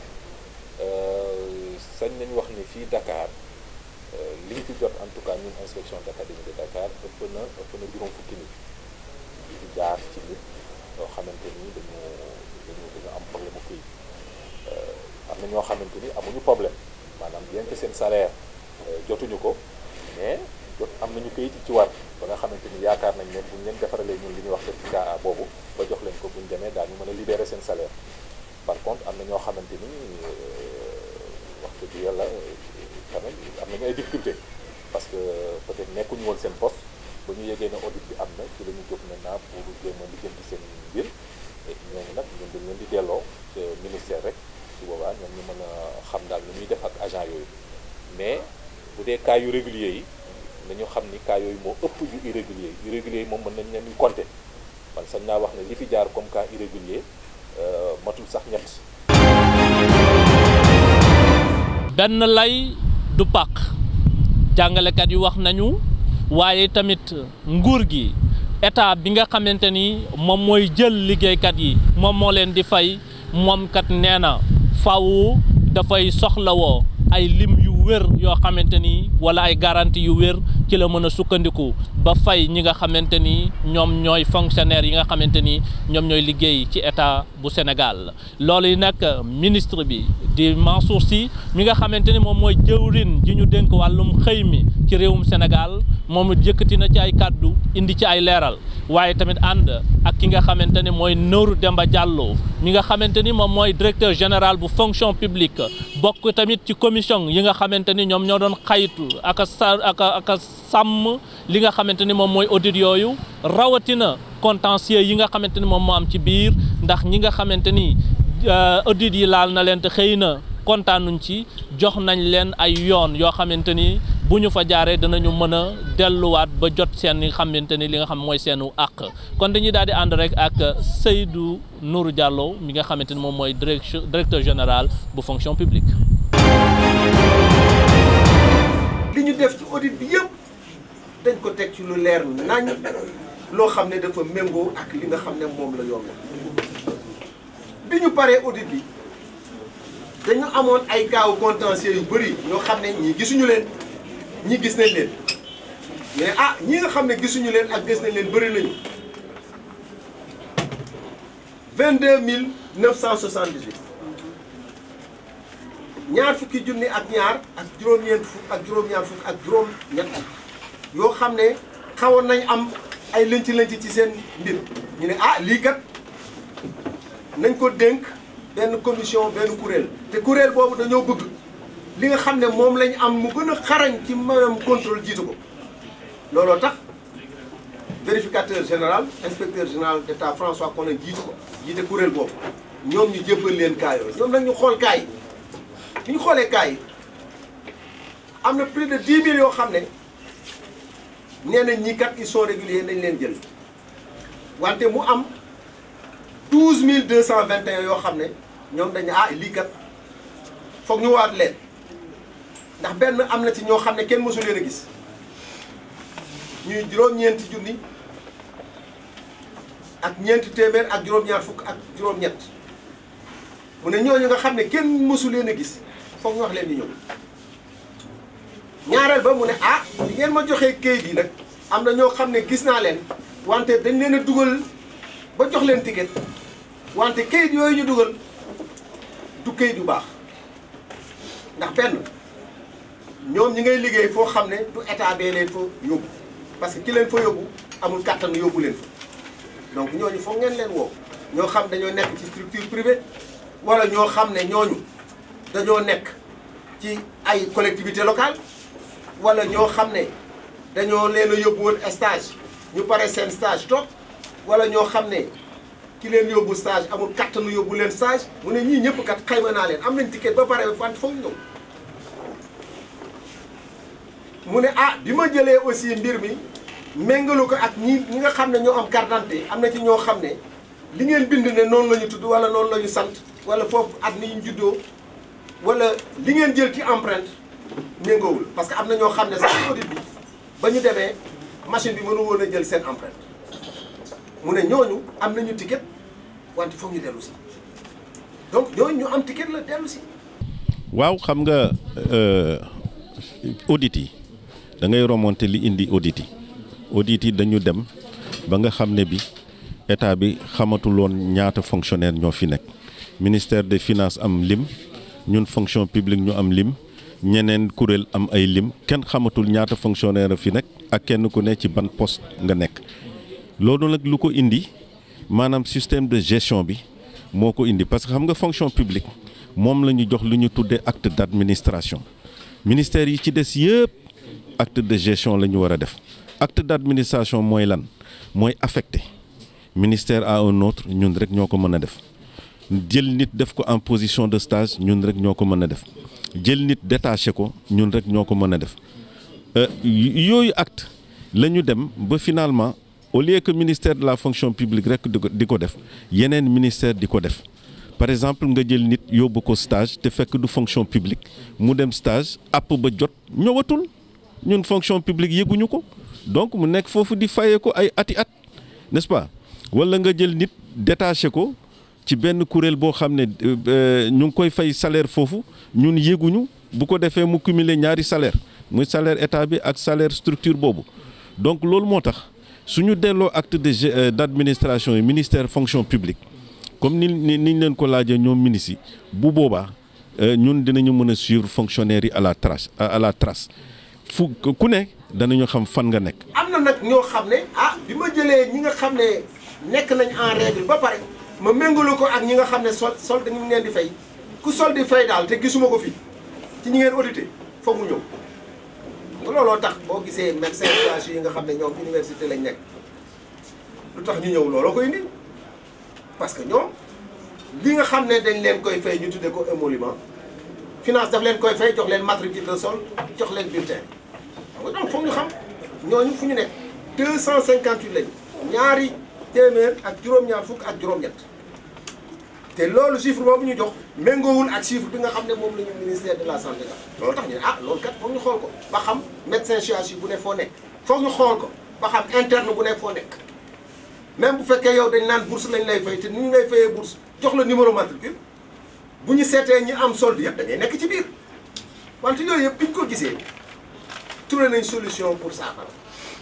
sañ nañu wax ni fii Dakar li ñu fi jot en tout cas ñun inspection d'académie de Dakar ëpp na ëpp na juróom fukki nit yi fi jaar ci nit yoo xamante ni dañu dañu dañu am problème mu këyit am na ñoo xamante ni amuñu problème maanaam bien que seen salaire jotuñu ko mais jot am nañu këyit yi ci war ba nga xamante ni yaakaar nañ ne buñ leen defaralee ñun li ñuy wax certificat A boobu ba jox leen ko buñ demee daal ñu mën a libérer seen salaire par contre am na ñoo xamante ni wax dëgg yàlla quand même am nañu ay difficultés parce que peut-être nekkuñu woon seen poste ba ñu yegee ne audit bi am na ci la ñu jóg maintenant pour jéem a lijjanti seen mbir et ñooñu nag ñun dañ leen di delloo ca ministère rek su boobaa ñoom ñu mën a xam daal lu ñuy def ak agent yooyu mais bu dee cas yu réguliers yi nañu xam ni cas yooyu moo ëpp yu irrégulier irrégulier yi moom mën nañ leen di compter man sañ naa wax ne li fi jaar comme cas irrégulier matul sax ñett benn lay du pàq jàngalekat yi wax nañu waaye tamit nguur gi état bi nga xamante ni moom mooy jël liggéeykat yi moom moo leen di fay moom kat nee na faw dafay soxlawoo ay lim yu wér yoo xamante ni wala ay garantie yu wér ci la mën a sukkandiku ba fay ñi nga xamante ni ñoom ñooy fonctionnaires yi nga xamante ni ñoom ñooy liggéey ci état bu Sénégal loolu yi nag ministre bi di Mansour Sy mi nga xamante ni moom mooy jëwrin ji ñu dénk wàllum xëy mi ci réewum Sénégal moom yëkkati na ci ay kàddu indi ci ay leeral waaye tamit ànd ak ki nga xamante ni mooy Nourou Demba Diallo mi nga xamante ni moom mooy directeur général bu fonction publique bokk tamit ci commission yi nga xamante ni ñoom ñoo doon xaytu ak a sa ak a ak a sàmm li nga xamante ni moom mooy audit yooyu rawatina contentieux yi nga xamante ni moom moo am ci biir ndax ñi nga xamante ni audit yi laal na leen te xëy na kontaanuñ ci jox nañ leen ay yoon yoo xamante ni bu ñu fa jaaree danañu mën a delluwaat ba jot seen li nga xamante ni li nga xam mooy seenu àq kon dañuy daal di ànd rek ak Seydou Nourou Diallo mi nga xamante ni moom mooy directeur général bu fonction publique. li ñu def ci audit bi yëpp dañ ko teg ci lu leer nañ loo xam ne dafa méngoo ak li nga xam ne moom la yoon bi ñu paree audit bi dañu amoon ay cas contentieux yu bëri ñoo xam ne ñii gisuñu leen ñi gis nañ leen mais ah ñi nga xam ne gisuñu leen ak gis nañ leen bëri nañu vingt-deux mille neuf cent soixante-dix-huit ñaar fukki junni ak ñaar ak juróom-ñeent fukk ak juróom-ñaar fukk ak juróom-ñett yoo xam ne xawoon nañ am ay lënc-lënc ci seen mbir ñu ne ah lii kat nañ ko dénk benn commission benn kuréel te kuréel boobu dañoo bëgg li nga xam ne moom lañ am mu gën a xarañ ci maanaam contrôle jiitu ko looloo tax vérificateur général inspecteur général d'État François Collin jiitu ko jiite kuréel boobu ñoom ñu jébbal leen cas yooyu ñoom nag ñu xool cas yi bi ñu xoolee cas yi am na plus de 10 000 yoo xam ne nee nañ ñii kat ils sont réguliers nañ leen jël wante mu am 12 221 yoo xam ne ñoom dañ ne ah lii kat foog ñu waat leen ndax benn am na ci ñoo xam ne kenn mësu leen a gis ñuy juróom-ñeenti junni ak ñeenti téeméer ak juróom-ñaar fukk ak juróom-ñett mu ne ñooñu nga xam ne kenn mësu leen a gis foog ñu wax leen ñu ñëw ñaareel ba mu ne ah li ngeen ma joxee kayit yi nag am na ñoo xam ne gis naa leen wante dañ leen a dugal ba jox leen ticket wante kayit yooyu ñu dugal du kayit yu baax ndax benn ñoom ñi ngay liggéey foo xam ne du état bee leen fa yóbbu parce que ki leen fa yóbbu amul kàttan yóbbu leen fa donc ñooñu foog ngeen leen woo ñoo xam dañoo nekk ci structure privée wala ñoo xam ne ñooñu dañoo nekk ci ay collectivité locale wala ñoo xam ne dañoo leen a yóbbu woon stage ñu pare seen stage toog wala ñoo xam ne ki leen yóbbu stage amul kattanu yóbbu leen stage mu ne ñii ñëpp kat xayma naa leen am nañ ticket ba pare wante foog ñëw mu ne ah bi ma jëlee aussi mbir mi méngalu ko ak ñi ñi nga xam ne ñoo am carte d'identité am na ci ñoo xam ne li ngeen bind ne noonu la ñu tudd wala noonu la ñu sant wala foofu at ni ñu juddoo wala li ngeen jël ci empreinte méngoowul parce que am na ñoo xam ne sax audit bi ba ñu demee machine bi mënu woon a jël seen empreinte mu ne ñooñu am nañu ticket wante foog ñu dellu si donc ñooñu ñu am ticket la dellu si waaw xam nga audit yi da ngay remonter li indi audit yi audit yi dañu dem ba nga xam ne bi état bi xamatuloon ñaata fonctionnaire ñoo fi nekk ministère des finances am lim ñun fonction publique ñu am lim ñeneen kuréel am ay lim kenn xamatul ñaata fonctionnaire a fi nekk ak kenn ku ne ci ban poste nga nekk loolu nag lu ko indi maanaam système de gestion bi moo ko indi parce que xam nga fonction publique moom la ñu jox lu ñu tuddee acte d'administration ministère yi ci des yëpp acte de gestion la ñu war a def acte d'administration mooy lan mooy affecté ministère à un autre ñun rek ñoo ko mën a def jël nit def ko en position de stage ñun rek ñoo ko mën a def jël nit détaché ko ñun rek ñoo ko mën a def yooyu acte la ñu dem ba finalement au lieu que ministère de la fonction publique rek di ko di ko def yeneen ministère di ko def par exemple nga jël nit yóbbu ko stage te fekk du fonction publique mu dem stage app ba jot ñëwatul ñun fonction publique yëguñu ko donc mu nekk foofu di fayee ko ay ati at n'est-ce pas wala nga jël nit détaché ko ci benn kuréel boo xam ne ñu ngi koy fay salaire foofu ñun yéguñu bu ko defee mu cumuler ñaari salaire muy salaire état bi ak salaire structure boobu donc loolu moo tax suñu delloo acte de d'administration yi ministère fonction publique comme ni ni niñ leen ko laajee ñoom ministres yi bu boobaa ñun dinañu mën a suivre fonctionnaires yi à la trace à la trace fu ku ne danañu xam fan nga nekk. am na nag ñoo xam ne ah bi ma jëlee ñi nga xam ne nekk nañ en règle ba pare ma méngalu ko ak ñi nga xam ne sol sol dañu leen di fay ku sol di fay daal te gisuma ko fii ci ñi ngeen audité foog mu ñëw nga looloo tax boo gisee médecin yi nga xam ne ñoom université lañ nekk lu tax ñu ñëw looloo koy indi parce que ñoom li nga xam ne dañ leen koy fay ñu tuddee ko émolument finance daf leen koy fay jox leen matricule de sol jox leen bulletin xam nga donc foog ñu xam ñooñu fu ñu nekk deux cent cinquante huit lañu ñaari téeméer ak juróom-ñaar fukk ak juróom-ñett te loolu chiffre boobu ñu jox méngoowul ak chiffre bi nga xam ne moom la ñu ministère de la santé la loolu tax ñu ne ah loolu kat foog ñu xool ko ba xam médecin chirurgien bu ne foo nekk foog ñu xool ko ba xam interne bu ne foo nekk même bu fekkee yow dañ naan bourse lañ lay fay te ni ñu lay fayee bourse jox la numéro matricule bu ñu seetee ñi am solde yëpp da ngay nekk ci biir wante yooyu yëpp bi ñu ko gisee trouvé nañ solution pour saafara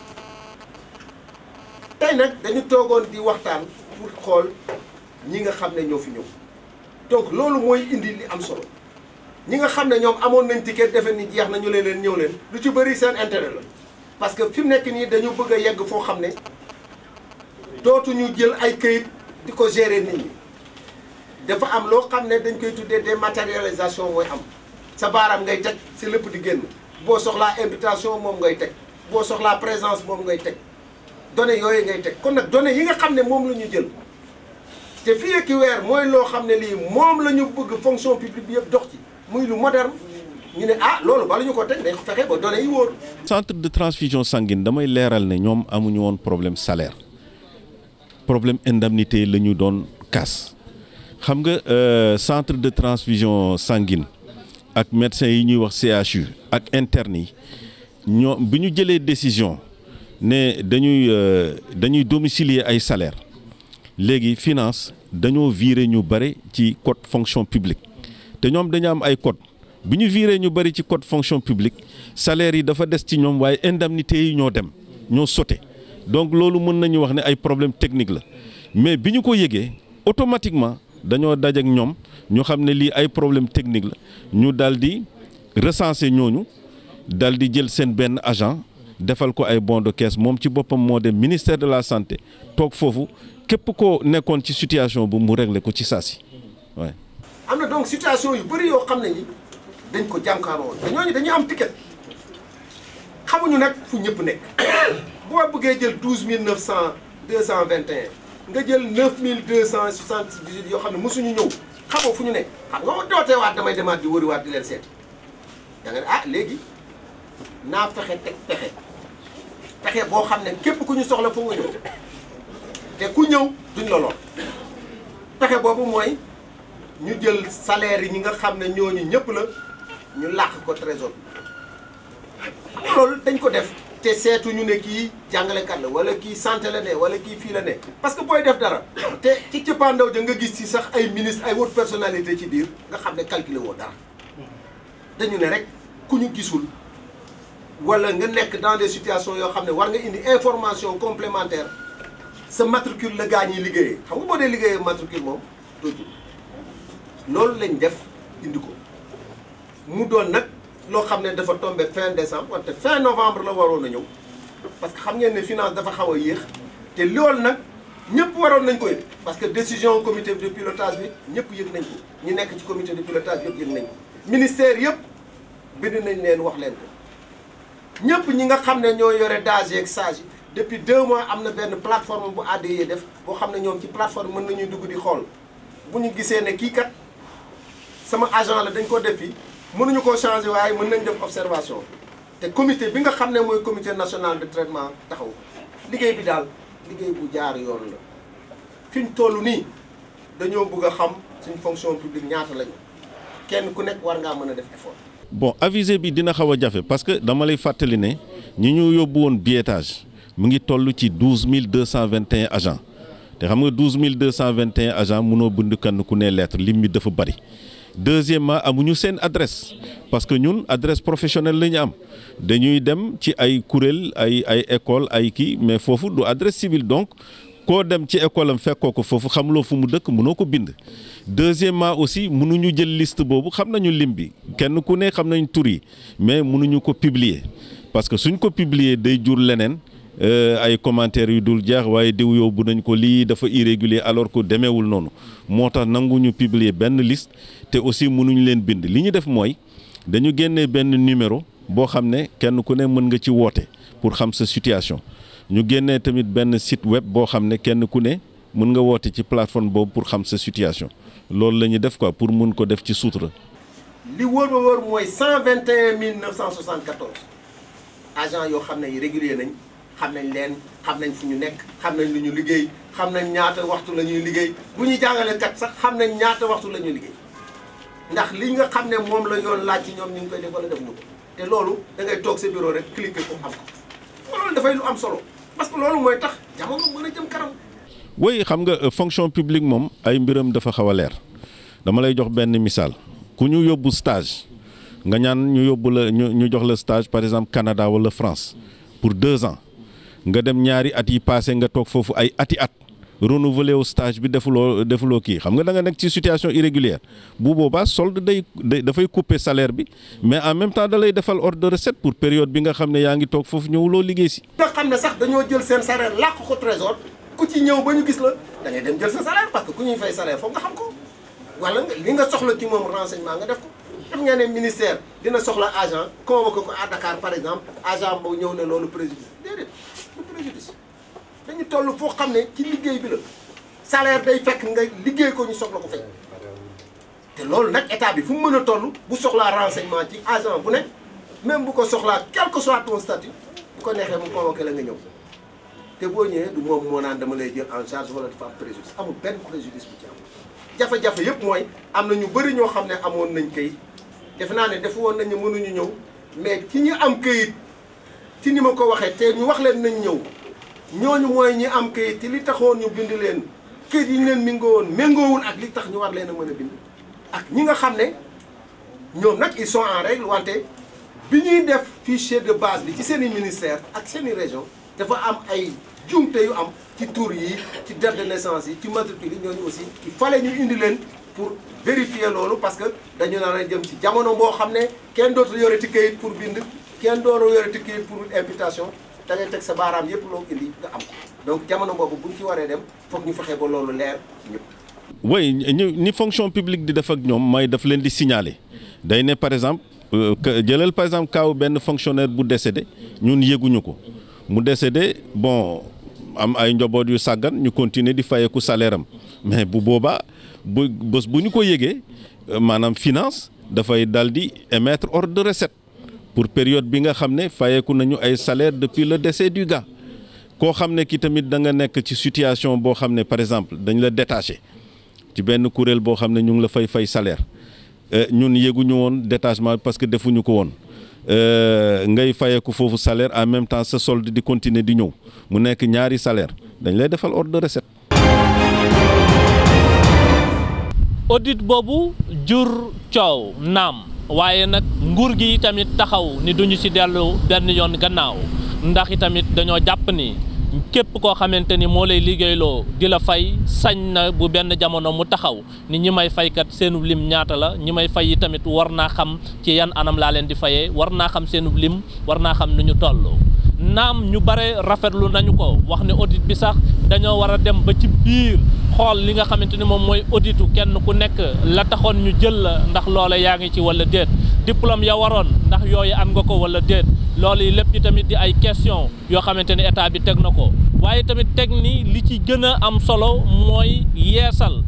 tey nag dañu toogoon di waxtaan pour xool ñi nga xam ne ñoo fi ñëw donc loolu mooy indi li am solo ñi nga xam ne ñoom amoon nañ ticket defe ni jeex na ñu leen leen ñëw leen lu ci bëri seen intérêt la parce que fi mu nekk nii dañu bëgg a yegg foo xam ne dootuñu jël ay këyit di ko gérer nit ñi dafa am loo xam ne dañ koy tuddee dématérialisation mooy am sa baaraam ngay teg si lépp di génn boo soxlaa invitation moom ngay teg boo soxlaa présence moom ngay teg données yooyu ngay teg kon nag données yi nga xam ne moom la ñu jël te fii ak weer mooy loo xam ne lii moom la ñu bëgg fonction publique bi yëpp dox ci muy lu moderne ñu ne ah loolu bala ñu ko teg dañ ko fexe ba données yi wóor. centre de transfusion sanguine damay leeral ne ñoom amuñu woon problème salaire problème indemnité la ñu doon kaas xam nga centre de transfusion sanguine ak médecins yi ñuy wax CHU ak internes yi ñoo bi ñu jëlee décision ne dañuy dañuy domicilier ay salaire léegi finance dañoo virer ñu bëri ci code fonction publique te ñoom dañu am ay code bi ñu viré ñu bëri ci code fonction publique salaire yi dafa des ci ñoom waaye indemnité yi ñoo dem ñoo sauté donc loolu mën nañu wax ne ay problème technique la mais bi ñu ko yëgee automatiquement dañoo daj ak ñoom ñu xam ne lii ay problème technique la ñu daal di recenser ñooñu daal di jël seen benn agent defal ko ay bon de caisse moom ci boppam moo dem ministère de la santé toog foofu képp koo nekkoon ci situation bu mu régler ko ci saasi waaye. am na donc situation yu bëri yoo xam ne ni dañ ko jànkaaroo te ñooñu dañuy am ticket xamuñu nag fu ñëpp nekk boo bëggee jël douze mille neuf cent deux cent vingt et un nga jël neuf mille deux cent soixante dix huit yoo xam ne mosuñu ñëw xamoo fu ñu nekk xam nga ma dootee waat damay demaat di wëri waat di leen seet da nga ne ah léegi naa fexe teg pexe pexe boo xam ne képp ku ñu soxla foo nga ñëw te ku ñëw duñ la lool pexe boobu mooy ñu jël salaire yi ñi nga xam ne ñooñu ñëpp la ñu làq ko trésor loolu dañ ko def te seetu ñu ne kii jàngalekat la wala kii santé la ne wala kii fii la ne parce que booy def dara te ci cëppaandaw ja nga gis ci sax ay ministre ay haute personnalité ci biir nga xam ne calculer woo dara dañu ne rek ku ñu gisul wala nga nekk dans des situations yoo xam ne war nga indi information complémentaire sa matricule la gaa ñiy liggéeyee xam nga boo dee liggéeyee matricule moom dootul loolu lañ def indi ko mu doon nag loo xam ne dafa tombé fin décembre wante fin novembre la waroon a ñëw parce que xam ngeen ne finance dafa xaw a yéex te loolu nag ñëpp waroon nañ ko yëg parce que décision comité de pilotage bi ñëpp yëg nañ ko ñi nekk ci comité de pilotage yëpp yëg nañ ko ministère yëpp bind nañ leen wax leen ko ñëpp ñi nga xam ne ñoo yore DAGE ak SAGE depuis deux mois am na benn plateforme bu ADE def boo xam ne ñoom ci plateforme mën nañuy dugg di xool bu ñu gisee ne kii kat sama agent la dañ ko def fii mënuñu koo changer waaye mën nañ def observation te comité bi nga xam ne mooy comité national de traitement taxaw liggéey bi daal liggéey bu jaar yoon la fi ñu toll nii dañoo bëgg a xam suñ fonction publique ñaata lañu kenn ku nekk war ngaa mën a def effort. bon avisé bi dina xaw a jafe parce que dama lay fàttali ne ñi ñu yóbbu woon biétage mu ngi toll ci douze mille deux cent vingt et un agents te xam nga douze mille deux cent vingt et un agents mënoo bind kenn ku ne lettre lim bi dafa bari. deuxièmement amuñu seen adresse parce que ñun adresse professionnelle la ñu am dañuy dem ci ay kuréel ay ay école ay kii mais foofu du adresse civile donc koo dem ci école am fekkoo ko foofu xamuloo fu mu dëkk mënoo ko bind. deuxièmement aussi mënuñu jël liste boobu xam nañu lim bi kenn ku ne xam nañ tur yi mais mënuñu ko publier parce que suñ ko publier day jur leneen. ay commentaires yu dul jeex waaye diw yóbbu nañ ko lii dafa irrégulier alors que demeewul noonu moo tax nanguñu publier benn liste te aussi mënuñu leen bind li ñu def mooy dañu génnee benn numéro boo xam ne kenn ku ne mën nga ci woote pour xam sa situation ñu génnee tamit benn site web boo xam ne kenn ku ne mën nga woote ci plateforme boobu pour xam sa situation loolu la ñu def quoi pour mun ko def ci sutura. li wóor ba wóor mooy cent vingt et un mille neuf cent soixante quatorze agents yoo xam ne yi régulier nañ. xam nañ leen xam nañ fu ñu nekk xam nañ lu ñu liggéey xam nañ ñaata waxtu la ñuy liggéey bu ñuy jàngale kat sax xam nañ ñaata waxtu la ñuy liggéey ndax li nga xam ne moom la yoon laaj ci ñoom ñu ngi koy def wala def ñu ko te loolu da ngay toog sa bureau rek cliquer ko am ko loolu dafay lu am solo parce que loolu mooy tax jamono mën a jëm kanam. oui xam nga fonction publique moom ay mbiram dafa xaw a leer dama lay jox benn misaal ku ñu yóbbu stage nga ñaan ñu yóbbu la ñu ñu jox la stage par exemple Canada wala France pour deux ans. nga dem ñaari at yi passé nga toog foofu ay ati at renouveler wu stage bi defuloo defuloo kii xam nga da nga nekk ci situation irrégulière bu boobaa solde day dafay couper salaire bi mais en même temps da lay defal ordre de recette pour période bi nga xam ne yaa ngi toog foofu ñëwuloo liggéey si. nga xam ne sax dañoo jël seen salaire làq ko trésor ku ci ñëw ba ñu gis la da ngay dem jël sa salaire parce que ku ñuy fay salaire foog nga xam ko wala li nga soxla ci moom renseignement nga def ko. def nga ne ministère dina soxla agent convoqué ko à Dakar par exemple agent boobu ñëw ne loolu préjudice déedéet du préjudice dañu toll foo xam ne ci liggéey bi la salaire day fekk nga liggéey ko ñu soxla ko fay te loolu nag état bi fu mu mën a toll bu soxlaa renseignement ci agent bu ne même bu ko soxlaa quel que soit ton statut bu ko neexee mu convoqué la nga ñëw te boo ñëwee du moom moo naan dama lay jël en charge wala dafa am préjudice amul benn préjudice bu ci am jafe-jafe yëpp mooy am na ñu bëri ñoo xam ne amoon nañ këyit defe naa ne defu woon nañu mënuñu ñëw mais ci ñi am këyit ci ni ma ko waxee te ñu wax leen nañ ñëw ñooñu mooy ñi am këyit te li taxoon ñu bind leen këyit yi ñu leen méngoo woon méngoowul ak li tax ñu war leen a mën a bind ak ñi nga xam ne ñoom nag ils sont en règle wante bi ñuy def fichier de base bi ci seen i ministère ak seen i région dafa am ay jumte yu am ci tur yi ci date de naissance yi ci matricule yi ñooñu aussi il fallait ñu indi leen pour vérifier loolu parce que dañu nar a jëm ci jamono boo xam ne kenn dootul yore ci këyit pour bind kenn dooru yore ci këyit pour imputation da ngay teg sa baaraam yépp loo indi nga am ko donc jamono boobu buñ ci waree dem foog ñu fexe ba loolu leer ñëpp. oui ñu ni fonction publique di def ak ñoom mooy daf leen di signaler day ne par exemple jëlal par exemple kaaw benn fonctionnaire bu décédé ñun yëguñu ko mu décédé bon am ay njaboot yu sàggan ñu continuer di fayeku salaire am mais bu boobaa bu bés bu ñu ko yëgee maanaam finance dafay dal di émettre ordre de recette pour période bi nga xam ne fayeku nañu ay salaire depuis le décès du gars koo xam ne ki tamit da nga nekk ci situation boo xam ne par exemple dañ la détaché ci benn kuréel boo xam ne ñu ngi la fay fay salaire ñun yëguñu woon détachement parce que defuñu ko woon ngay fayeku foofu salaire en même temps sa solde di continuer di ñëw mu nekk ñaari salaire dañ lay defal ordre de recette. audit boobu jur coow naam waaye nag nguur gi tamit taxaw ni duñu ci dellu benn yoon gannaaw ndax tamit dañoo jàpp ni. képp koo xamante ni moo lay liggéeyloo di la fay sañ na bu benn jamono mu taxaw ni ñi may faykat seenub lim ñaata la ñi may fay yi tamit war naa xam ci yan anam laa leen di fayee war naa xam seenub lim war naa xam nu ñu toll naam ñu bare rafetlu nañu ko wax ne audit bi sax dañoo war a dem ba ci biir xool li nga xamante ni moom mooy auditu kenn ku nekk la taxoon ñu jël la ndax loola yaa ngi ci wala déet diplôme ya waroon ndax yooyu am nga ko wala déet loolu yi lépp tamit di ay question yoo xamante ni état bi teg na ko waaye tamit teg ni li ci gën a am solo mooy yeesal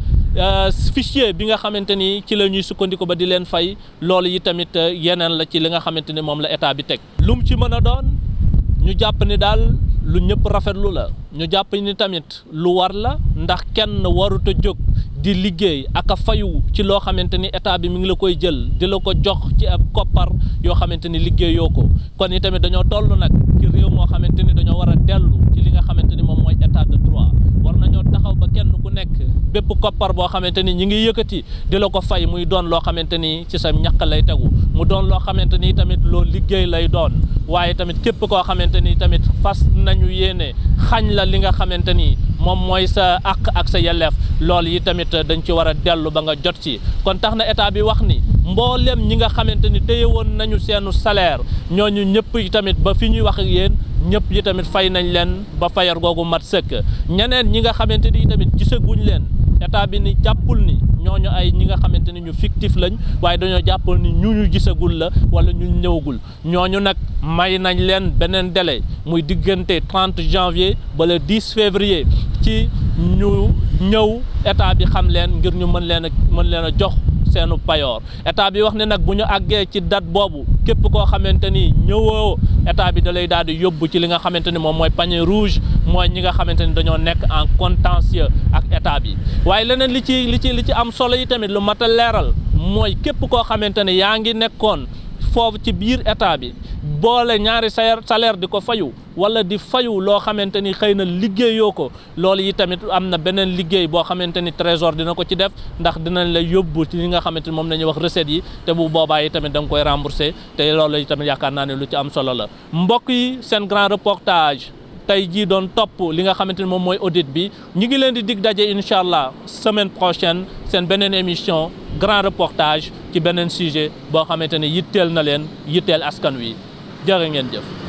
fichier bi nga xamante ni ci la ñuy sukkandiku ba di leen fay loolu yi tamit yeneen la ci li nga xamante ni moom la état bi teg lu mu ci mën a doon ñu jàpp ni daal lu ñëpp rafetlu la ñu jàpp ni tamit lu war la ndax kenn warut a jóg di liggéey ak a fayu ci loo xamante ni état bi mi ngi la koy jël di la ko jox ci ab koppar yoo xamante ni liggéeyoo ko kon itamit dañoo toll nag ci réew moo xamante ni dañoo war a dellu ci li nga xamante ni moom mooy état de droit war nañoo taxaw ba kenn ku nekk bépp koppar boo xamante ni ñi ngi yëkkati di la ko fay muy doon loo xamante ni ci sa ñaq lay tegu mu doon loo xamante ni tamit loo liggéey lay doon waaye tamit képp koo xamante ni tamit fas nañu yéene xañ la li nga xamante ni moom mooy sa àq ak sa yelleef loolu yi tamit dañ ci war a dellu ba nga jot ci kon tax na état bi wax ni mboolem ñi nga xamante ni téye woon nañu seenu salaire ñooñu ñëpp yi tamit ba fi ñuy wax ak yéen ñëpp yi tamit fay nañ leen ba fayar googu mat sëkk ñeneen ñi nga xamante ni tamit gisaguñ leen état bi ni jàppul ni ñooñu ay ñi nga xamante ni ñu fictif lañ waaye dañoo jàppul ni ñu ñu gisagul la wala ñu ñëwagul ñooñu nag may nañ leen beneen délai muy diggante 30 janvier ba le 10 février ci ñu ñëw état bi xam leen ngir ñu mën leen a mën leen a jox seenu payoor état bi wax ne nag bu ñu àggee ci date boobu képp koo xamante ni ñëwoo état bi da lay daal di yóbbu ci li nga xamante ni moom mooy panier rouge mooy ñi nga xamante ni dañoo nekk en contentieux ak état bi waaye leneen li ci li ci li ci am solo yi tamit lu mat a leeral mooy képp koo xamante ni yaa ngi nekkoon foofu ci biir état bi boole ñaari salaire salaire di ko fayu wala di fayu loo xamante ni xëy na liggéeyoo ko loolu yi tamit am na beneen liggéey boo xamante ni trésor dina ko ci def ndax dinañ la yóbbu ci li nga xamante ni moom la ñuy wax recettes yi te bu boobaa yi tamit da nga koy rembourser te loolu yi tamit yaakaar naa ne lu ci am solo la mbokk yi seen grand reportage tey jii doon topp li nga xamante ni moom mooy audit bi ñi ngi leen di dig daje incha allah semaine prochaine seen beneen émission grand reportage ci beneen sujet boo xamante ni yitteel na leen yitteel askan wi jërë ngeen jëf